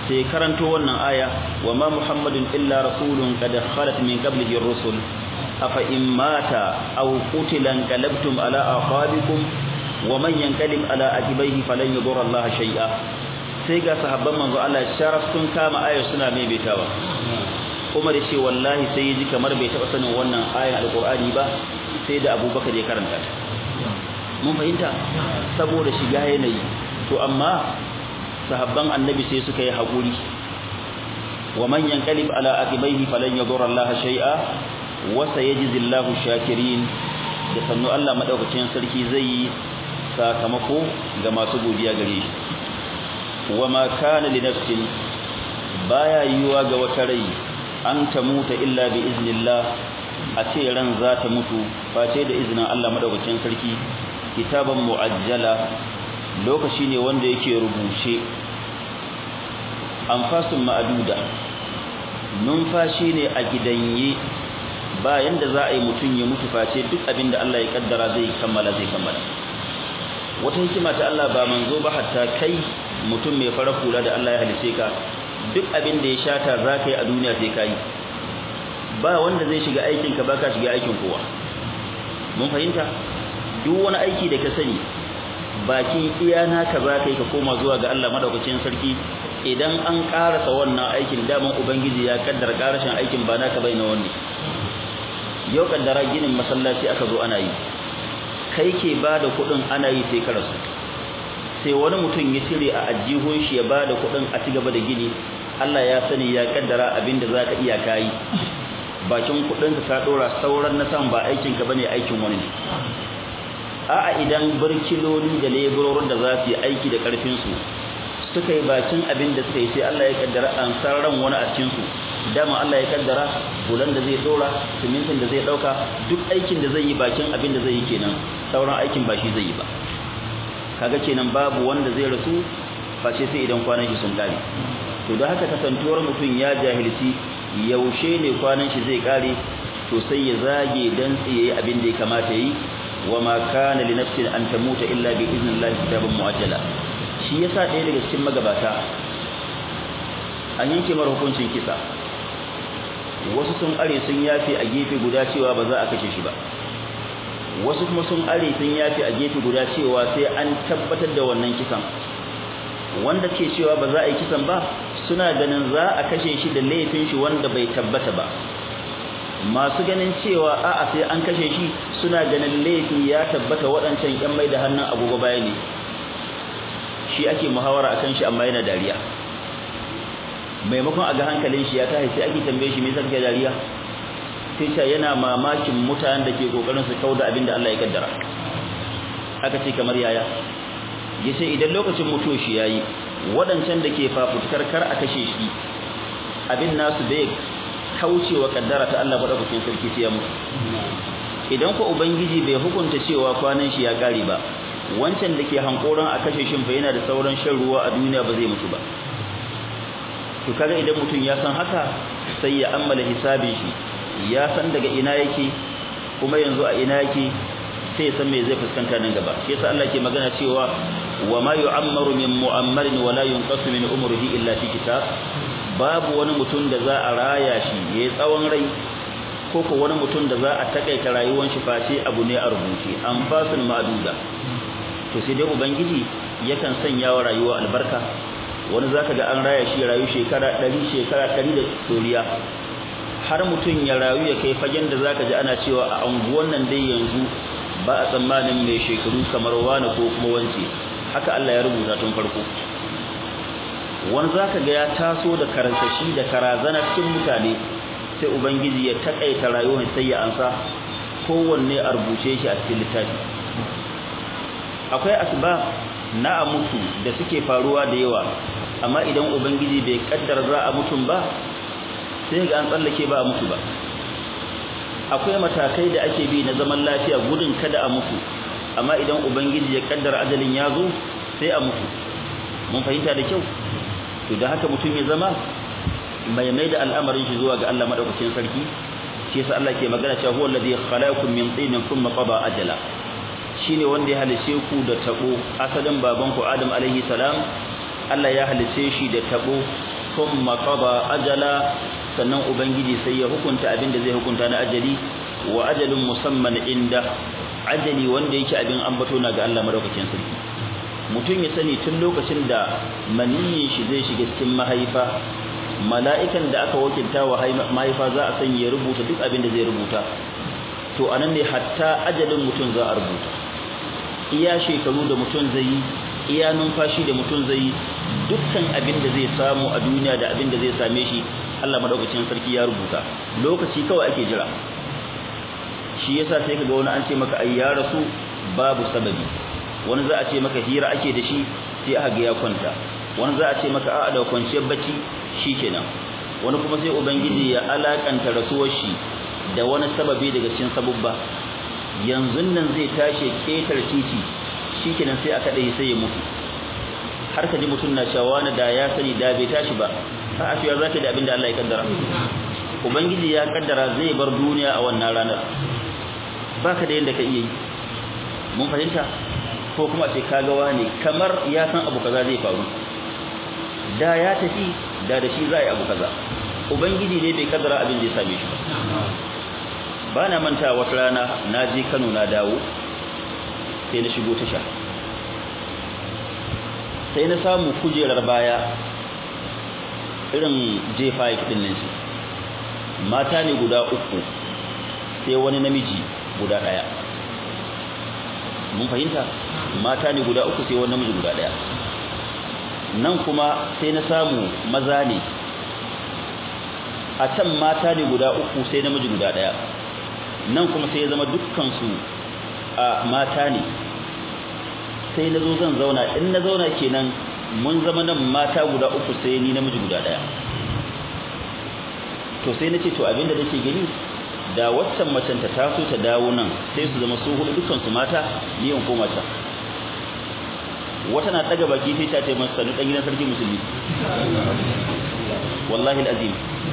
Speaker 2: sai karanto wannan aya wa ma muhammadun illa rasulun qad khalat min qablihi ar-rusul afa in mata aw qutila qalabtum ala aqabikum wa man yanqalib ala aqibaihi falan yadurra Allah shay'a sai ga sahabban manzo Allah sharaf sun kama ayar suna maimaitawa Umar ya ce wallahi sai ya ji kamar bai taɓa sanin wannan ayar alqur'ani ba sai da Abubakar ya karanta ta mun fahimta saboda shiga yanayi to amma sahabban annabi sai suka yi haƙuri wa man yanqalib ala aqibaihi falan yadurra Allah shay'a wa sayajzillahu shakirin da sannu Allah madaukakin sarki zai yi sakamako ga masu godiya gare shi wa ma kana li nafsin baya yiwa ga wata rai an ta muta illa bi iznillah a ce ran za ta mutu face da izinin Allah madaukakin sarki kitaban muajjala lokaci ne wanda yake rubuce anfasun ma'aduda numfashi ne a gidanye ba yanda za a yi mutum ya mutu face duk abinda Allah ya kaddara zai kammala zai kammala wata hikima ta Allah ba manzo ba hatta kai mutum mai fara kula da Allah ya halice ka duk abin da ya shata za ka yi a duniya sai ka yi ba wanda zai shiga aikin ka baka shiga aikin kowa mun fahimta duk wani aiki da ka sani bakin iya naka za ka yi ka koma zuwa ga Allah madaukakin sarki idan an karasa wannan aikin daman ubangiji ya kaddara karashin aikin ba naka bai na wani yau kaddara ginin masallaci aka zo ana yi kai ke ba da kuɗin ana yi sai ka rasu sai wani mutum ya cire a ajihun shi ya ba da kuɗin a ci gaba da gini Allah ya sani ya kaddara abin da za ka iya kayi bakin kuɗinka ka ɗora sauran na san ba aikinka ba ne aikin wani ne a'a idan barkiloli da leburorin da za su yi aiki da ƙarfinsu suka yi bakin abin da suka yi sai Allah ya kaddara an san ran wani a cikinsu dama Allah ya kaddara bulan da zai dora simintin da zai dauka duk aikin da zai yi bakin abin da zai yi kenan sauran aikin ba shi zai yi ba kaga kenan babu wanda zai rasu face sai idan kwanan shi sun kare to da haka kasantuwar mutum ya jahilci yaushe ne kwanan shi zai kare to sai ya zage dan tsiye abin da ya kamata yi wa ma kana li nafsin an tamuta illa bi idnillahi kitaban muajjala shi yasa ɗaya daga cikin magabata an yanke mara hukuncin kisa wasu sun are sun yafe a gefe guda cewa ba za a kashe shi ba wasu kuma sun are sun yafe a gefe guda cewa sai an tabbatar da wannan kisan wanda ke cewa ba za a yi kisan ba suna ganin za a kashe shi da laifin shi wanda bai tabbata ba masu ganin cewa a'a sai an kashe shi suna ganin laifi ya tabbata waɗancan ƴan mai da hannun agogo baya ne shi ake muhawara akan shi amma yana dariya maimakon a ga hankalin shi ya tashi sai ake tambaye shi me yasa kake dariya sai ce yana mamakin mutanen da ke kokarin su kauda abin da Allah ya kaddara aka ce kamar yaya yace idan lokacin mutuwa shi yayi wadancan da ke fafutukar kar a kashe shi abin nasu bai kaucewa kaddara ta Allah madaukakin sarki sai ya mutu idan ko ubangiji bai hukunta cewa kwanan shi ya kare ba wancan da ke hankoran a kashe shin fa yana da sauran shan ruwa a duniya ba zai mutu ba to kaga idan mutum ya san haka sai ya ammala hisabin shi ya san daga ina yake kuma yanzu a ina yake sai ya san me zai fuskanta nan gaba shi yasa Allah ke magana cewa wa ma yu'ammaru min mu'ammarin wa la yunqasu min umrihi illa fi kitab babu wani mutum da za a raya shi yayi tsawon rai ko ko wani mutum da za a takaita rayuwar shi face abu ne a rubuce an fasul ma'duda to sai dai ubangiji yakan sanya wa rayuwa albarka wani zaka ga an raya shi rayu shekara 100 shekara 100 da toriya har mutum ya rayu ya kai fagen da zaka ji ana cewa a anguwan nan dai yanzu ba a tsammanin mai shekaru kamar wani ko kuma wance haka Allah ya rubuta tun farko wani zaka ga ya taso da karantashi da karazana cikin mutane sai ubangiji ya takaita rayuwar sai ya ansa kowanne a rubuce shi a cikin littafi akwai asbab na a mutu da suke faruwa da yawa amma idan ubangiji bai kaddara za a mutum ba sai ga an tsallake ba a mutu ba akwai matakai da ake bi na zaman lafiya gudun kada a mutu amma idan ubangiji ya kaddara ajalin ya zo sai a mutu mun fahimta da kyau to da haka mutum ya zama mai mai da al'amarin shi zuwa ga Allah madaukakin sarki shi yasa Allah ke magana cewa huwa allazi khalaqakum min tinin thumma qada ajala shine wanda ya halice ku da tabo asalin baban ku Adam alaihi salam Allah ya halice shi da tabo thumma qada ajala sannan ubangiji sai ya hukunta abin da zai hukunta na ajali wa ajalun musamman inda ajali wanda yake abin ambato na ga Allah madaukakin sarki mutum ya sani tun lokacin da maniyin shi zai shiga cikin mahaifa mala'ikan da aka wakilta wa mahaifa za a sanya rubuta duk abin da zai rubuta to anan ne hatta ajalin mutum za a rubuta iya shekaru da mutum zai yi iya numfashi da mutum zai yi dukkan abin da zai samu a duniya da abin da zai same shi Allah madaukakin sarki ya rubuta lokaci kawai ake jira shi yasa sai kaga wani an ce maka ai ya rasu babu sababi wani za a ce maka hira ake da shi sai aka ga ya kwanta wani za a ce maka a'a da kwanciyar bacci shikenan wani kuma sai ubangiji ya alakanta rasuwar shi da wani sababi daga cikin sabubba yanzu nan zai tashi ketar titi shikenan sai aka dai sai ya mutu har ka ji mutum na cewa wani da ya sani da bai tashi ba a afiya zaka da abin da Allah ya kaddara ubangiji ya kaddara zai bar duniya a wannan ranar baka da yanda ka iya yi mun fahimta ko kuma ce kaga wani kamar ya san abu kaza zai faru da ya tafi da da shi za a yi abu kaza ubangiji ne bai kaddara abin da ya same shi ba na manta wata rana na je kano na dawo sai na shigo tasha sai na samu kujerar baya irin j5 din nan shi mata ne guda uku sai wani namiji guda daya mun fahimta mata ne guda uku sai wani namiji guda daya nan kuma sai na samu maza ne a can mata ne guda uku sai namiji guda daya nan kuma sai ya zama dukkansu a mata ne sai na zo zan zauna in na zauna kenan mun zama nan mata guda uku sai ni namiji guda daya to sai nace to abinda nake gani da waccan macen ta taso ta dawo nan sai su zama su hudu dukkan su mata ni in koma ta wata na daga baki sai ta ce masa sanu dan gidan sarki musulmi wallahi alazim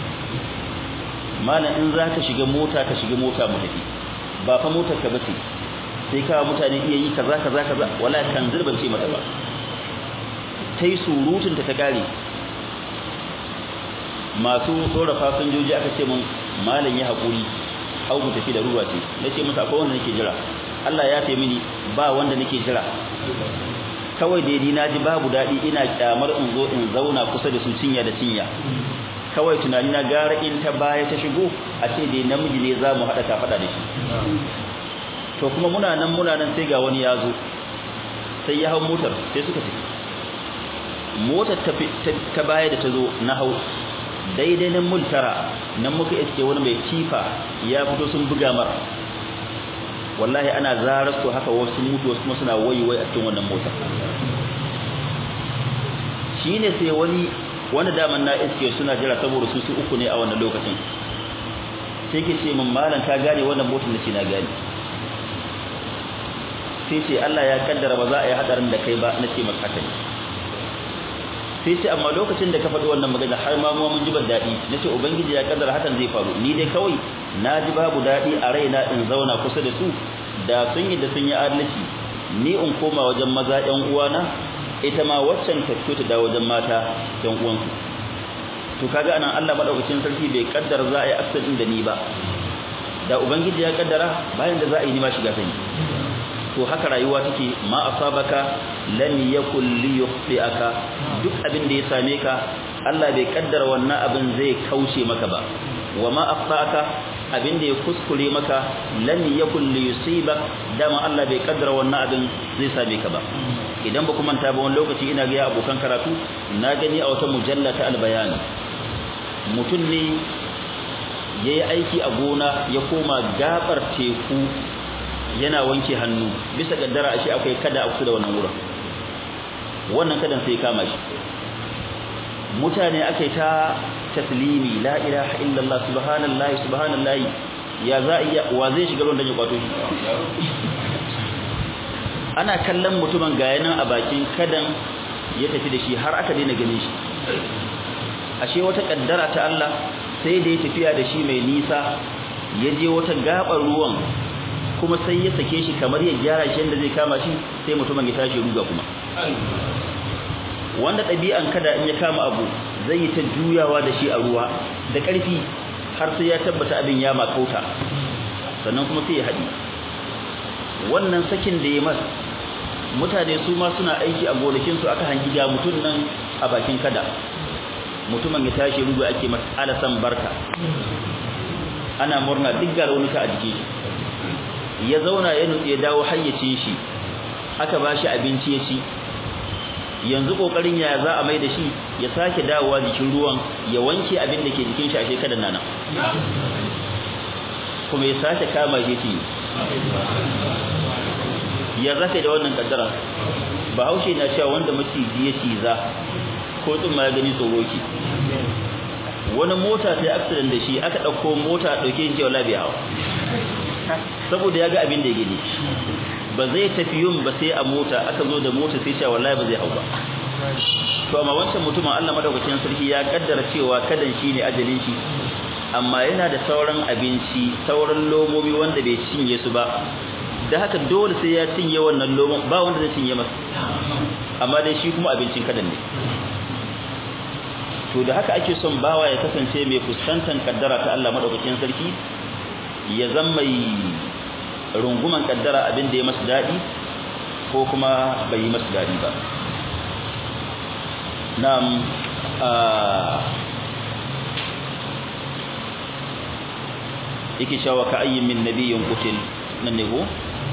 Speaker 2: malam in za ka shiga mota ka shiga mota mu tafi ba fa motar ka bace sai ka mutane iya yi kaza kaza kaza wala kan zurban ce mata ba tai surutun ta ta kare masu tsora fasinjoji aka ce mun malam ya hakuri hau mu tafi da ruwa ce nace musu akwai wanda nake jira Allah ya tayi mini ba wanda nake jira kawai dai ni naji babu dadi ina kyamar in zo in zauna kusa da su cinya da cinya kawai tunani na gara in ta baya ta shigo a ce dai namiji ne za mu haɗa ta faɗa da shi to kuma muna nan muna nan sai ga wani ya zo sai ya hau motar sai suka tafi motar ta baya da ta zo na hau daidai nan multara nan muka iske wani mai kifa ya fito sun buga mar wallahi ana zarar su haka wasu mutu wasu kuma suna waiwai a cikin wannan motar shine sai wani wani daman na iske suna jira saboda su su uku ne a wannan lokacin sai ke ce min malam ka gane wannan motar da ce na gane sai ce Allah ya kaddara ba za a yi hadarin da kai ba na ce maka haka ne sai ce amma lokacin da ka faɗi wannan magana har ma mun ji ban daɗi na ce ubangiji ya kaddara hakan zai faru ni dai kawai na ji babu daɗi a raina in zauna kusa da su da sun yi da sun yi adalci ni in koma wajen maza ƴan uwana ita ma waccan ta fito ta dawo wajen mata ƴan uwansu to kaga anan Allah madaukakin sarki bai kaddara za a yi accident da ni ba da ubangiji ya kaddara bayan da za a yi ni ma shiga sani to haka rayuwa take ma asabaka lam yakul li yukhti'aka duk abin da ya same ka Allah bai kaddara wannan abin zai kauce maka ba wa ma akhta'aka abin da ya kuskure maka lam yakul li yusibak dama Allah bai kaddara wannan abin zai same ka ba idan ba kuma ta ba wani lokaci ina ga abokan karatu na gani a wata mujalla ta albayan mutum ne yayi aiki a gona ya koma gabar teku yana wanke hannu bisa kaddara ashe akwai kada a kusa da wannan wurin wannan kadan sai kama shi mutane akai ta taslimi la ilaha illallah subhanallahi subhanallahi ya za iya wa zai shiga ruwan da ya kwato shi ana kallon mutumin ga yanan a bakin kadan ya tafi da shi har aka daina ganin shi ashe wata kaddara ta Allah sai da ya tafiya da shi mai nisa ya je wata gabar ruwan kuma sai ya sake shi kamar ya gyara shi yadda zai kama shi sai mutumin ya tashi ruga kuma wanda ɗabi'an kada in ya kama abu zai yi ta juyawa da shi a ruwa da ƙarfi har sai ya tabbata abin ya makauta sannan kuma sai ya haɗi wannan sakin da ya mas mutane su ma suna aiki a gonakinsu aka hangi ga mutum nan a bakin kada mutumin ya tashi rugu ake masa alasan barka ana murna duk ga raunuka a jiki ya zauna ya nutse ya dawo hayyacin shi aka ba shi abinci ya ci yanzu kokarin ya za a mai da shi ya sake dawowa jikin ruwan ya wanke abin da ke jikin shi a shekadan nan kuma ya sake kama shi ci ya zaka da wannan kaddara bahaushe na cewa wanda maciji ya ciza ko tun ma ya gani tsoro ki wani mota ta accident da shi aka dauko mota dauke shi wala biya saboda ya ga abin da ya gani ba zai tafi yun ba sai a mota aka zo da mota sai cewa wallahi ba zai hau ba to amma wancan mutumin Allah madaukakin sarki ya kaddara cewa kadan shi ne ajalin shi amma yana da sauran abinci sauran lomomi wanda bai cinye su ba da haka dole sai ya cinye wannan lomon ba wanda zai cinye masa amma dai shi kuma abincin kadan ne to da haka ake son bawa ya kasance mai fuskantar kaddara ta Allah madaukakin sarki ya zama mai runguman kaddara abin da ya masa dadi ko kuma bai yi masa dadi ba na'am yake cewa ka ayyin min nabiyyin qutil nan ne ko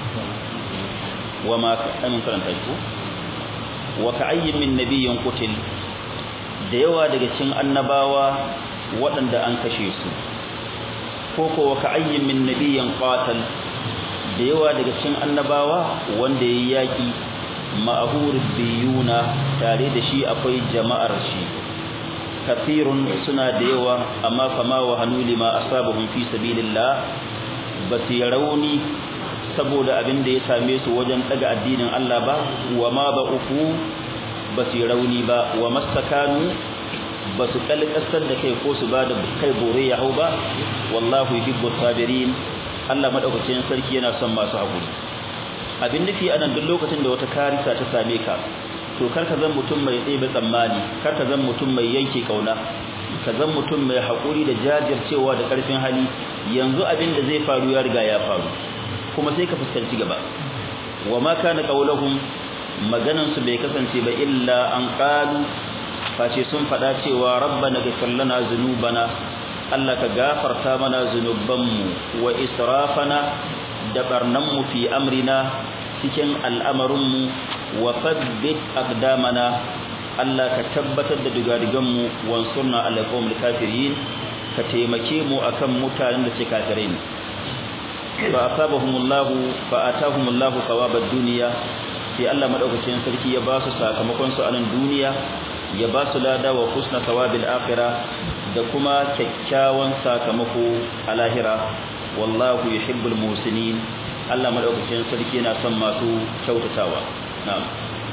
Speaker 2: wa ma amin karanta ko wa ka ayyin min nabiyyin qutil da yawa daga cikin annabawa waɗanda an kashe su ko ko wa ka ayyin min nabiyyin qatal da yawa daga cikin annabawa wanda yayi yaki ma'hur biyuna tare da shi akwai jama'ar shi kathirun suna da yawa amma fama wa hanu lima asabahum fi sabilillah basi rauni saboda abin da ya same su wajen daga addinin Allah ba wa ma ba uku basi rauni ba wa mastakanu basu kalkasar da kai ko su ba da kai bore ya hau ba wallahu yuhibbu sabirin Allah madaukakin sarki yana son masu hakuri abin nufi anan duk lokacin da wata karisa ta same ka to kar ka zan mutum mai ɗebe tsammani kar ka zan mutum mai yanke kauna ka zan mutum mai haƙuri da jajircewa da ƙarfin hali yanzu abin da zai faru ya riga ya faru kuma sai ka fuskanci gaba wa ma kana qauluhum maganan su bai kasance ba illa an qalu face sun faɗa cewa rabbana ghfir lana dhunubana Allah ka gafarta mana zunubanmu wa israfana da barnanmu fi amrina cikin al'amarinmu wa fabbit aqdamana Allah ka tabbatar da digadiganmu wansurna ala qawmil kafirin ka taimake mu akan mutanen da ke kafirai ne fa asabahumullahu fa atahumullahu thawabad dunya sai Allah madaukakin sarki ya ba su sakamakon su a nan duniya ya ba su lada wa husna thawabil akhirah da kuma kyakkyawan sakamako a lahira wallahu yuhibbul muhsinin Allah madaukakin sarki yana son masu kyautatawa na'am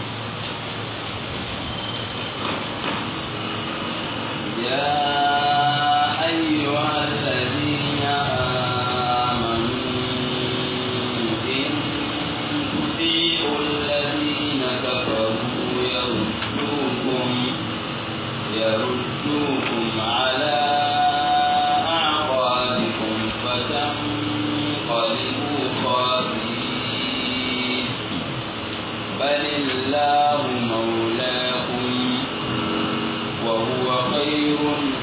Speaker 1: يا أيها الذين آمنوا إن تطيعوا الذين كفروا يردوكم يردوكم على أعقابكم فتنقلبوا خاسرين بل الله مولاكم وهو خير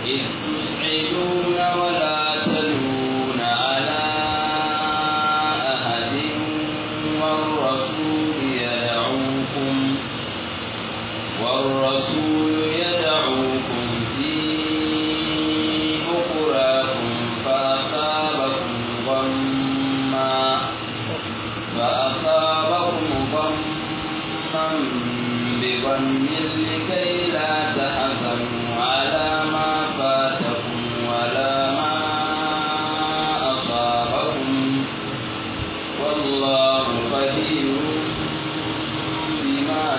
Speaker 1: إذ تصعدون ولا تلون على أحد والرسول يدعوكم والرسول يدعوكم في أخراكم فأصابكم غما فأصابكم غما بغم لكي لا تحزنوا على ما فاتكم ولا ما أصابكم والله خبير بما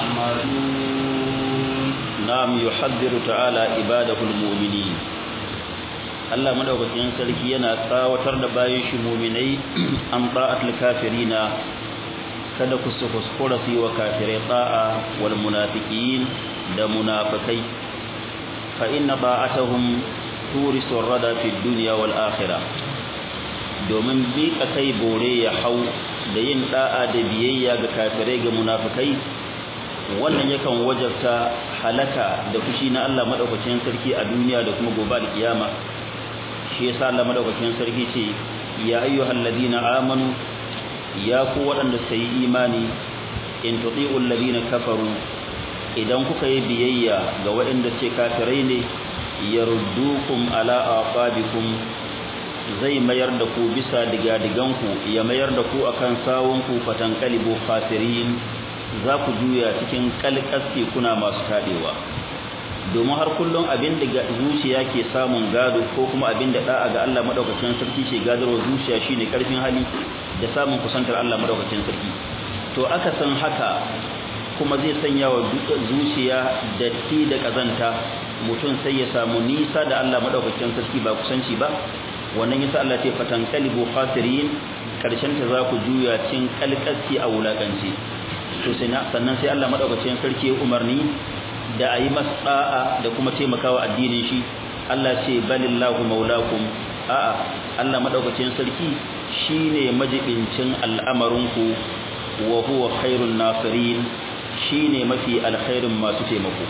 Speaker 1: تعملون
Speaker 2: نعم يحذر تعالى عباده المؤمنين Allah madaukakin sarki yana tsawatar da bayan shi mu'minai an ta'atul kafirina kada ku su kuskura su yi wa kafirai ta'a wal munafiqin da munafikai fa inna ta'atuhum turisu rada fi dunya wal akhirah domin bi kai bore ya hau da yin da'a da biyayya ga kafirai ga munafikai wannan yakan wajabta halaka da fushi na Allah madaukakin sarki a duniya da kuma gobe kiyama shi yasa Allah madaukakin sarki ce ya ayyuhal ladina amanu ya ku waɗanda suka yi imani in tuti'u alladhina kafaru idan kuka yi biyayya ga waɗanda ce kafirai ne yaruddukum ala aqabikum zai mayar da ku bisa digadiganku ya mayar da ku akan sawunku fatankalibu khasirin za ku juya cikin kalkaske kuna masu tadewa domin har kullum abin da zuciya ke samun gado ko kuma abin da da'a ga Allah madaukakin sarki ke gadarwa zuciya shine karfin hali da samun kusantar Allah madaukakin sarki to aka san haka kuma zai sanya wa zuciya datti da kazanta mutum sai ya samu nisa da Allah madaukakin sarki ba kusanci ba wannan yasa Allah ce fatan qalibu khasirin karshen ta za ku juya cin kalkasi a wulakanci to sai sannan sai Allah madaukakin sarki ya umarni da ayi masda'a da kuma taimakawa addinin shi Allah ce balillahu maulakum a'a Allah madaukakin sarki shine majibincin al'amarinku wa huwa khairun nasirin shine mafi alkhairin masu taimako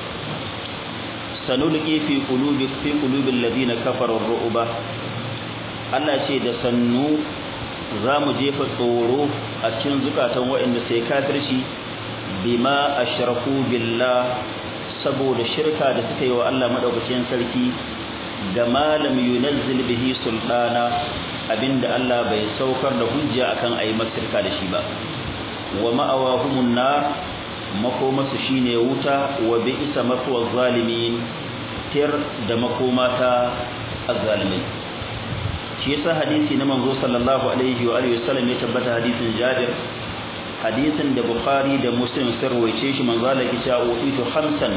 Speaker 2: sanulqi fi qulubi fi qulubil ladina kafaru ru'ba Allah ce da sannu zamu jefa tsoro a cikin zukatan waɗanda sai kafirci bima ashraku billah saboda shirka da suka yi wa Allah madaukakin sarki ga malam yunazzil bihi sultana abinda Allah bai saukar da hujja akan ayi masirka da shi ba wa ma'awahumun nar makomasu shine wuta wa bi'sa mafwa zalimin tir da makomata azzalimin shi yasa hadisi na manzo sallallahu alaihi wa alihi wasallam ya tabbata hadisin Jabir hadisin da Bukhari da Muslim sun rawaice shi manzo Allah ya ce utitu khamsan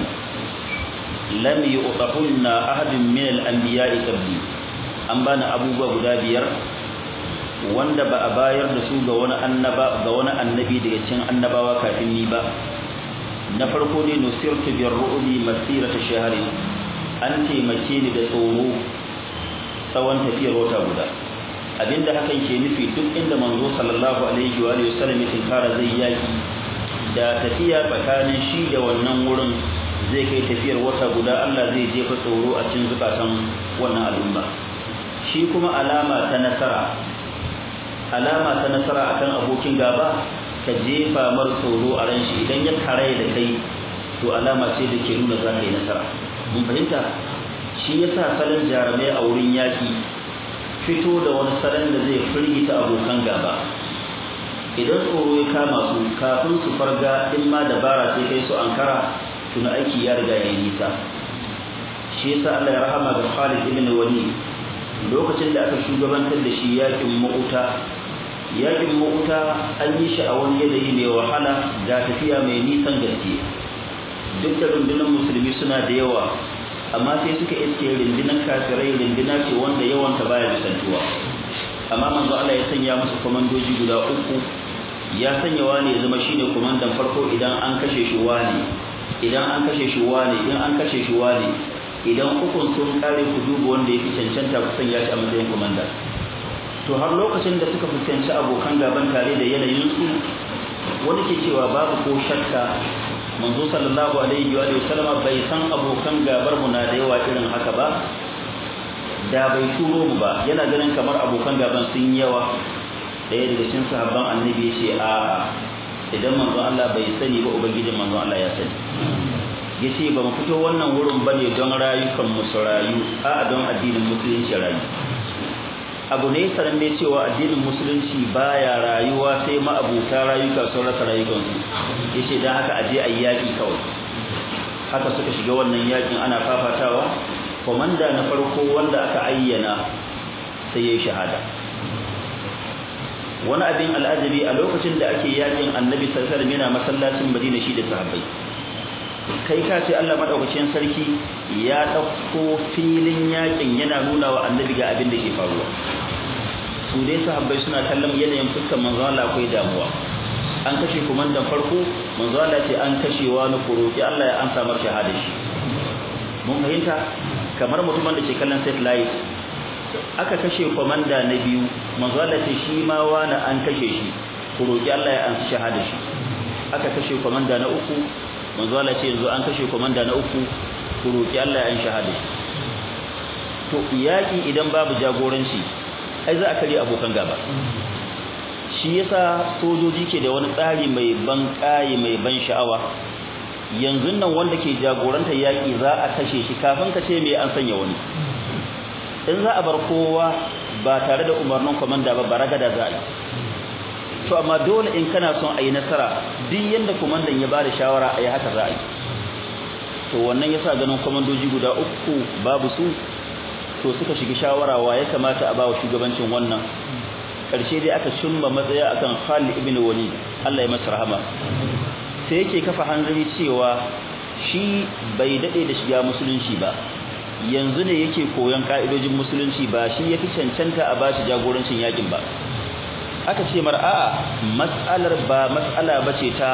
Speaker 2: lam yu'tahunna ahadun min al-anbiya'i qabli an bani abubuwa guda biyar wanda ba a bayar da su ga wani annaba ga wani annabi daga cikin annabawa kafin ni ba na farko ne nusirtu bir ru'bi masirata shahrin an taimake ni da tsoro tsawon tafiyar wata guda abinda hakan ke nufi duk inda manzo sallallahu alaihi wa alihi wasallam ya tinkara zai yaki da tafiya tsakanin shi da wannan wurin zai kai tafiyar wata guda Allah zai jefa tsoro a cikin zukatan wannan al'umma shi kuma alama ta nasara alama ta nasara akan abokin gaba ka jefa mar tsoro a ran shi idan ya kare da kai to alama ce da ke nuna za ka yi nasara mun fahimta shi yasa salon jarumai a wurin yaki fito da wani salon da zai firgita abokan gaba idan tsoro ya kama su kafin su farga in ma dabara sai kai su ankara tuna aiki ya riga ya yi nisa shi yasa Allah ya rahama ga Khalid ibn Walid lokacin da aka shugabantar da shi yakin Mu'ta yakin Mu'ta an yi shi a wani yanayi mai wahala ga tafiya mai nisan gaske duk da rundunar musulmi suna da yawa amma sai suka iske rundunar kafirai runduna ce wanda yawanta baya misaltuwa amma manzo Allah ya sanya musu komandoji guda uku ya sanya wani ya zama shine komandan farko idan an kashe shi wani idan an kashe shi wani idan an kashe shi wani idan ukun sun kare ku duba wanda yake cancanta ku sanya shi a matsayin komanda to har lokacin da suka fuskanci abokan gaban tare da yanayin su wani ke cewa babu ko shakka manzo sallallahu alaihi wa sallama bai san abokan gabar mu na da yawa irin haka ba da bai turo mu ba yana ganin kamar abokan gaban sun yawa daya daga cikin sahabban annabi ya ce a idan manzo Allah bai sani ba ubangijin manzo Allah ya sani yace ba mu fito wannan wurin bane don rayukan mu su rayu a don addinin musulunci rayu abu ne sanan ne cewa addinin musulunci baya rayuwa sai ma abuta rayuka sun rasa rayukansu yace dan haka aje ayi yaki kawai haka suka shiga wannan yakin ana fafatawa komanda na farko wanda aka ayyana sai yayi shahada wani abin al'ajabi a lokacin da ake yakin annabi sallallahu alaihi wasallam yana masallacin Madina shi da sahabbai kai ka ce Allah madaukakin sarki ya dauko filin yakin yana nuna wa annabi ga abin da ke faruwa su dai sahabbai suna kallon yanayin fuskar manzo Allah akwai damuwa an kashe kumandan farko manzo Allah ce an kashe wani kuroki Allah ya amsa mar shahada shi mun fahimta kamar mutumin da ke kallon satellite aka kashe komanda na biyu manzo Allah ce shi ma wani an kashe shi kuroki Allah ya amsa shahada shi aka kashe komanda na uku manzo Allah ce yanzu an kashe komanda na uku ku roki Allah ya an shahada to yaki idan babu jagoranci ai za a kare abokan gaba shi yasa sojoji ke da wani tsari mai ban kai mai ban sha'awa yanzu nan wanda ke jagoranta yaki za a kashe shi kafin ka ce me an sanya wani in za a bar kowa ba tare da umarnin komanda ba baragada za a yi to amma dole in kana son a yi nasara duk yanda komandan ya bada shawara a yi haka za a yi to wannan yasa ganin komandoji guda uku babu su to suka shiga shawara wa ya kamata a ba wa shugabancin wannan karshe dai aka cimma matsaya akan Khalid ibn Walid Allah ya masa rahama sai yake kafa hanzari cewa shi bai dade da shiga musulunci ba yanzu ne yake koyon ka'idojin musulunci ba shi yafi cancanta a bashi jagorancin yakin ba aka ce mar a'a mas'alar ba mas'ala bace ta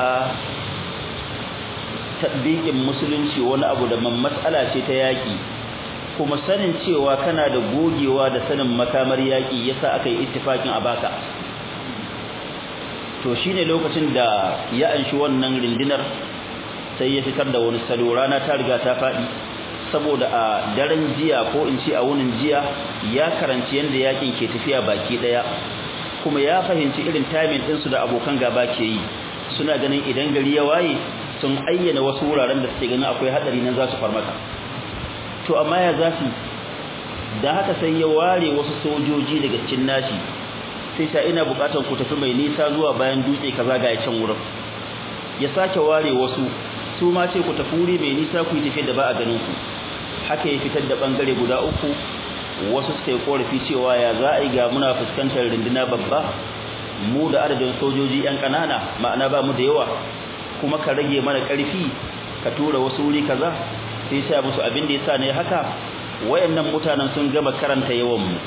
Speaker 2: tadbiqin musulunci wani abu da man mas'ala ce ta yaki kuma sanin cewa kana da gogewa da sanin makamar yaki yasa aka yi ittifakin a baka to shine lokacin da ya anshi wannan rindinar sai ya fitar da wani salo rana ta riga ta fadi saboda a daren jiya ko in ce a wunin jiya ya karanci yanda yakin ke tafiya baki daya kuma ya fahimci irin timing ɗinsu da abokan gaba ke yi suna ganin idan gari ya waye sun ayyana wasu wuraren da suke ganin akwai hadari nan za su farmaka to amma ya za su da haka sai ya ware wasu sojoji daga cikin nashi sai ta ina bukatar ku tafi mai nisa zuwa bayan dutse kaza ga can wurin ya sake ware wasu su ma ce ku tafi wuri mai nisa ku yi tafi da ba a ganin ku haka ya fitar da bangare guda uku wasu suka yi korafi cewa ya za a yi ga muna fuskantar runduna babba mu da adadin sojoji yan kanana ma'ana ba mu da yawa kuma ka rage mana karfi ka tura wasu wuri kaza sai sai musu abin da yasa ne haka wayannan mutanen sun gama karanta yawan mu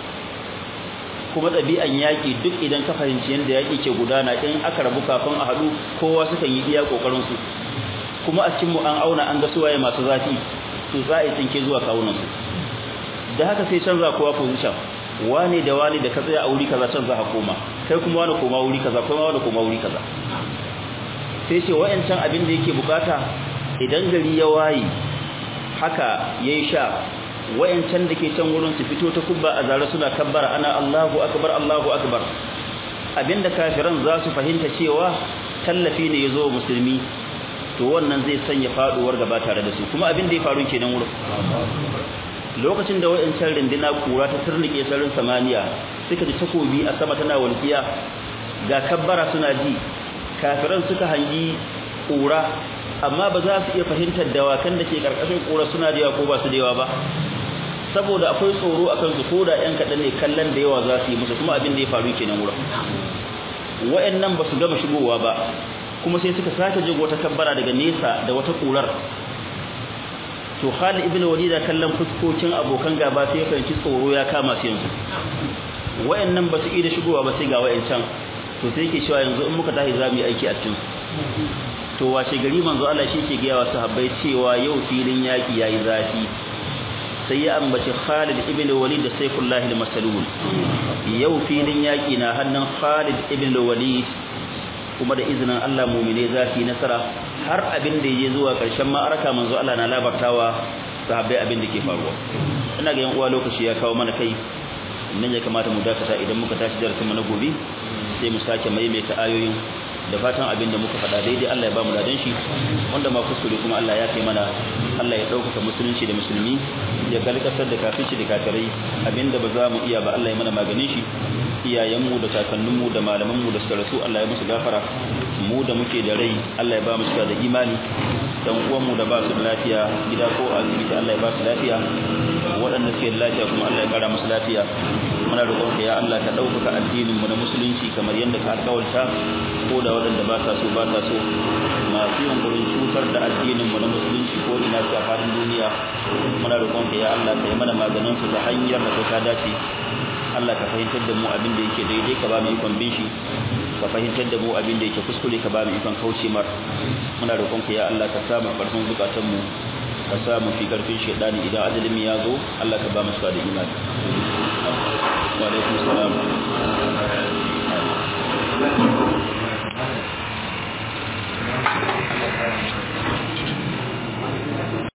Speaker 2: kuma ɗabi'an yaƙi duk idan ka fahimci yadda yaƙi ke gudana in aka rabu kafin a haɗu kowa sukan yi iya ƙoƙarin su kuma a cikin mu an auna an ga suwaye masu zafi to za a yi tsinke zuwa kawunan su da haka sai canza kowa position wane da wane da ka tsaya a wuri kaza can za ka koma kai kuma wani koma wuri kaza kuma wani koma wuri kaza sai ce wayancan abin da yake bukata idan gari ya waye haka yayi sha wayancan da ke can wurin su fito ta kubba a zare suna kabbara ana Allahu akbar Allahu akbar abinda kafiran za su fahimta cewa tallafi ne yazo musulmi to wannan zai sanya faduwar gaba tare da su kuma abin da ya faru kenan wurin lokacin da wayancan rindina kura ta turnike sarin samaniya suka ji takobi a sama tana walkiya ga kabbara suna ji kafiran suka hangi kura amma ba za su iya fahimtar dawakan da ke karkashin kura suna da yawa ko ba su da yawa ba saboda akwai tsoro akan su ko da yan kaɗan ne kallon da yawa za su yi musu kuma abin da ya faru kenan wurin wa'annan ba su gama shigowa ba kuma sai suka sake jin wata kabbara daga nesa da wata kurar to Khalid ibn Walid da kallon fuskokin abokan gaba sai ya fahimci tsoro ya kama su yanzu wa'annan ba su iya shigowa ba sai ga wa'ancan to sai yake cewa yanzu in muka tashi za mu yi aiki a cikin to washe gari manzo Allah shi ke gaya wa sahabbai cewa yau filin yaki yayi zafi sai ya ambaci Khalid ibn Walid da Saifullah al-Masalul yau filin yaki na hannun Khalid ibn Walid kuma da izinin Allah mu'mine za su yi nasara har abin da yayi zuwa karshen ma'araka manzo Allah na labartawa sahabbai abin da ke faruwa ina ga yan uwa lokaci ya kawo mana kai nan ya kamata mu dakata idan muka tashi darasin mu na gobe sai mu sake maimaita ayoyin da fatan abin da muka faɗa daidai Allah ya ba mu ladan shi wanda ma kuskure kuma Allah ya kai mana Allah ya ɗaukaka musulunci da musulmi ya kalkatar da kafirci da kafirai abinda ba za mu iya ba Allah ya mana maganin shi iyayenmu da kakanninmu da malamanmu da suka rasu Allah ya musu gafara mu da muke da rai Allah ya ba mu da imani dan uwanmu da ba su da lafiya gida ko asibiti Allah ya ba su lafiya waɗanda suke da lafiya kuma Allah ya kara musu lafiya muna roƙon ka ya Allah ka ɗaukaka addinin mu na musulunci kamar yadda ka alƙawarta ko da waɗanda ba sa so ba sa so masu yunkurin cutar da addinin mu na musulunci ko ina su a faɗin duniya muna roƙon ka ya Allah ka yi mana maganin su ta hanyar da ta dace Allah ka fahimtar da mu abin da yake daidai ka ba mu ikon bin shi ka fahimtar da mu abin da yake kuskure ka ba mu ikon kauce mar muna roƙon ka ya Allah ka sa mu ƙarfin zukatan mu ka sa mu fi ƙarfin shaidani idan ajalin ya zo Allah ka ba mu da imani wa alaikum salam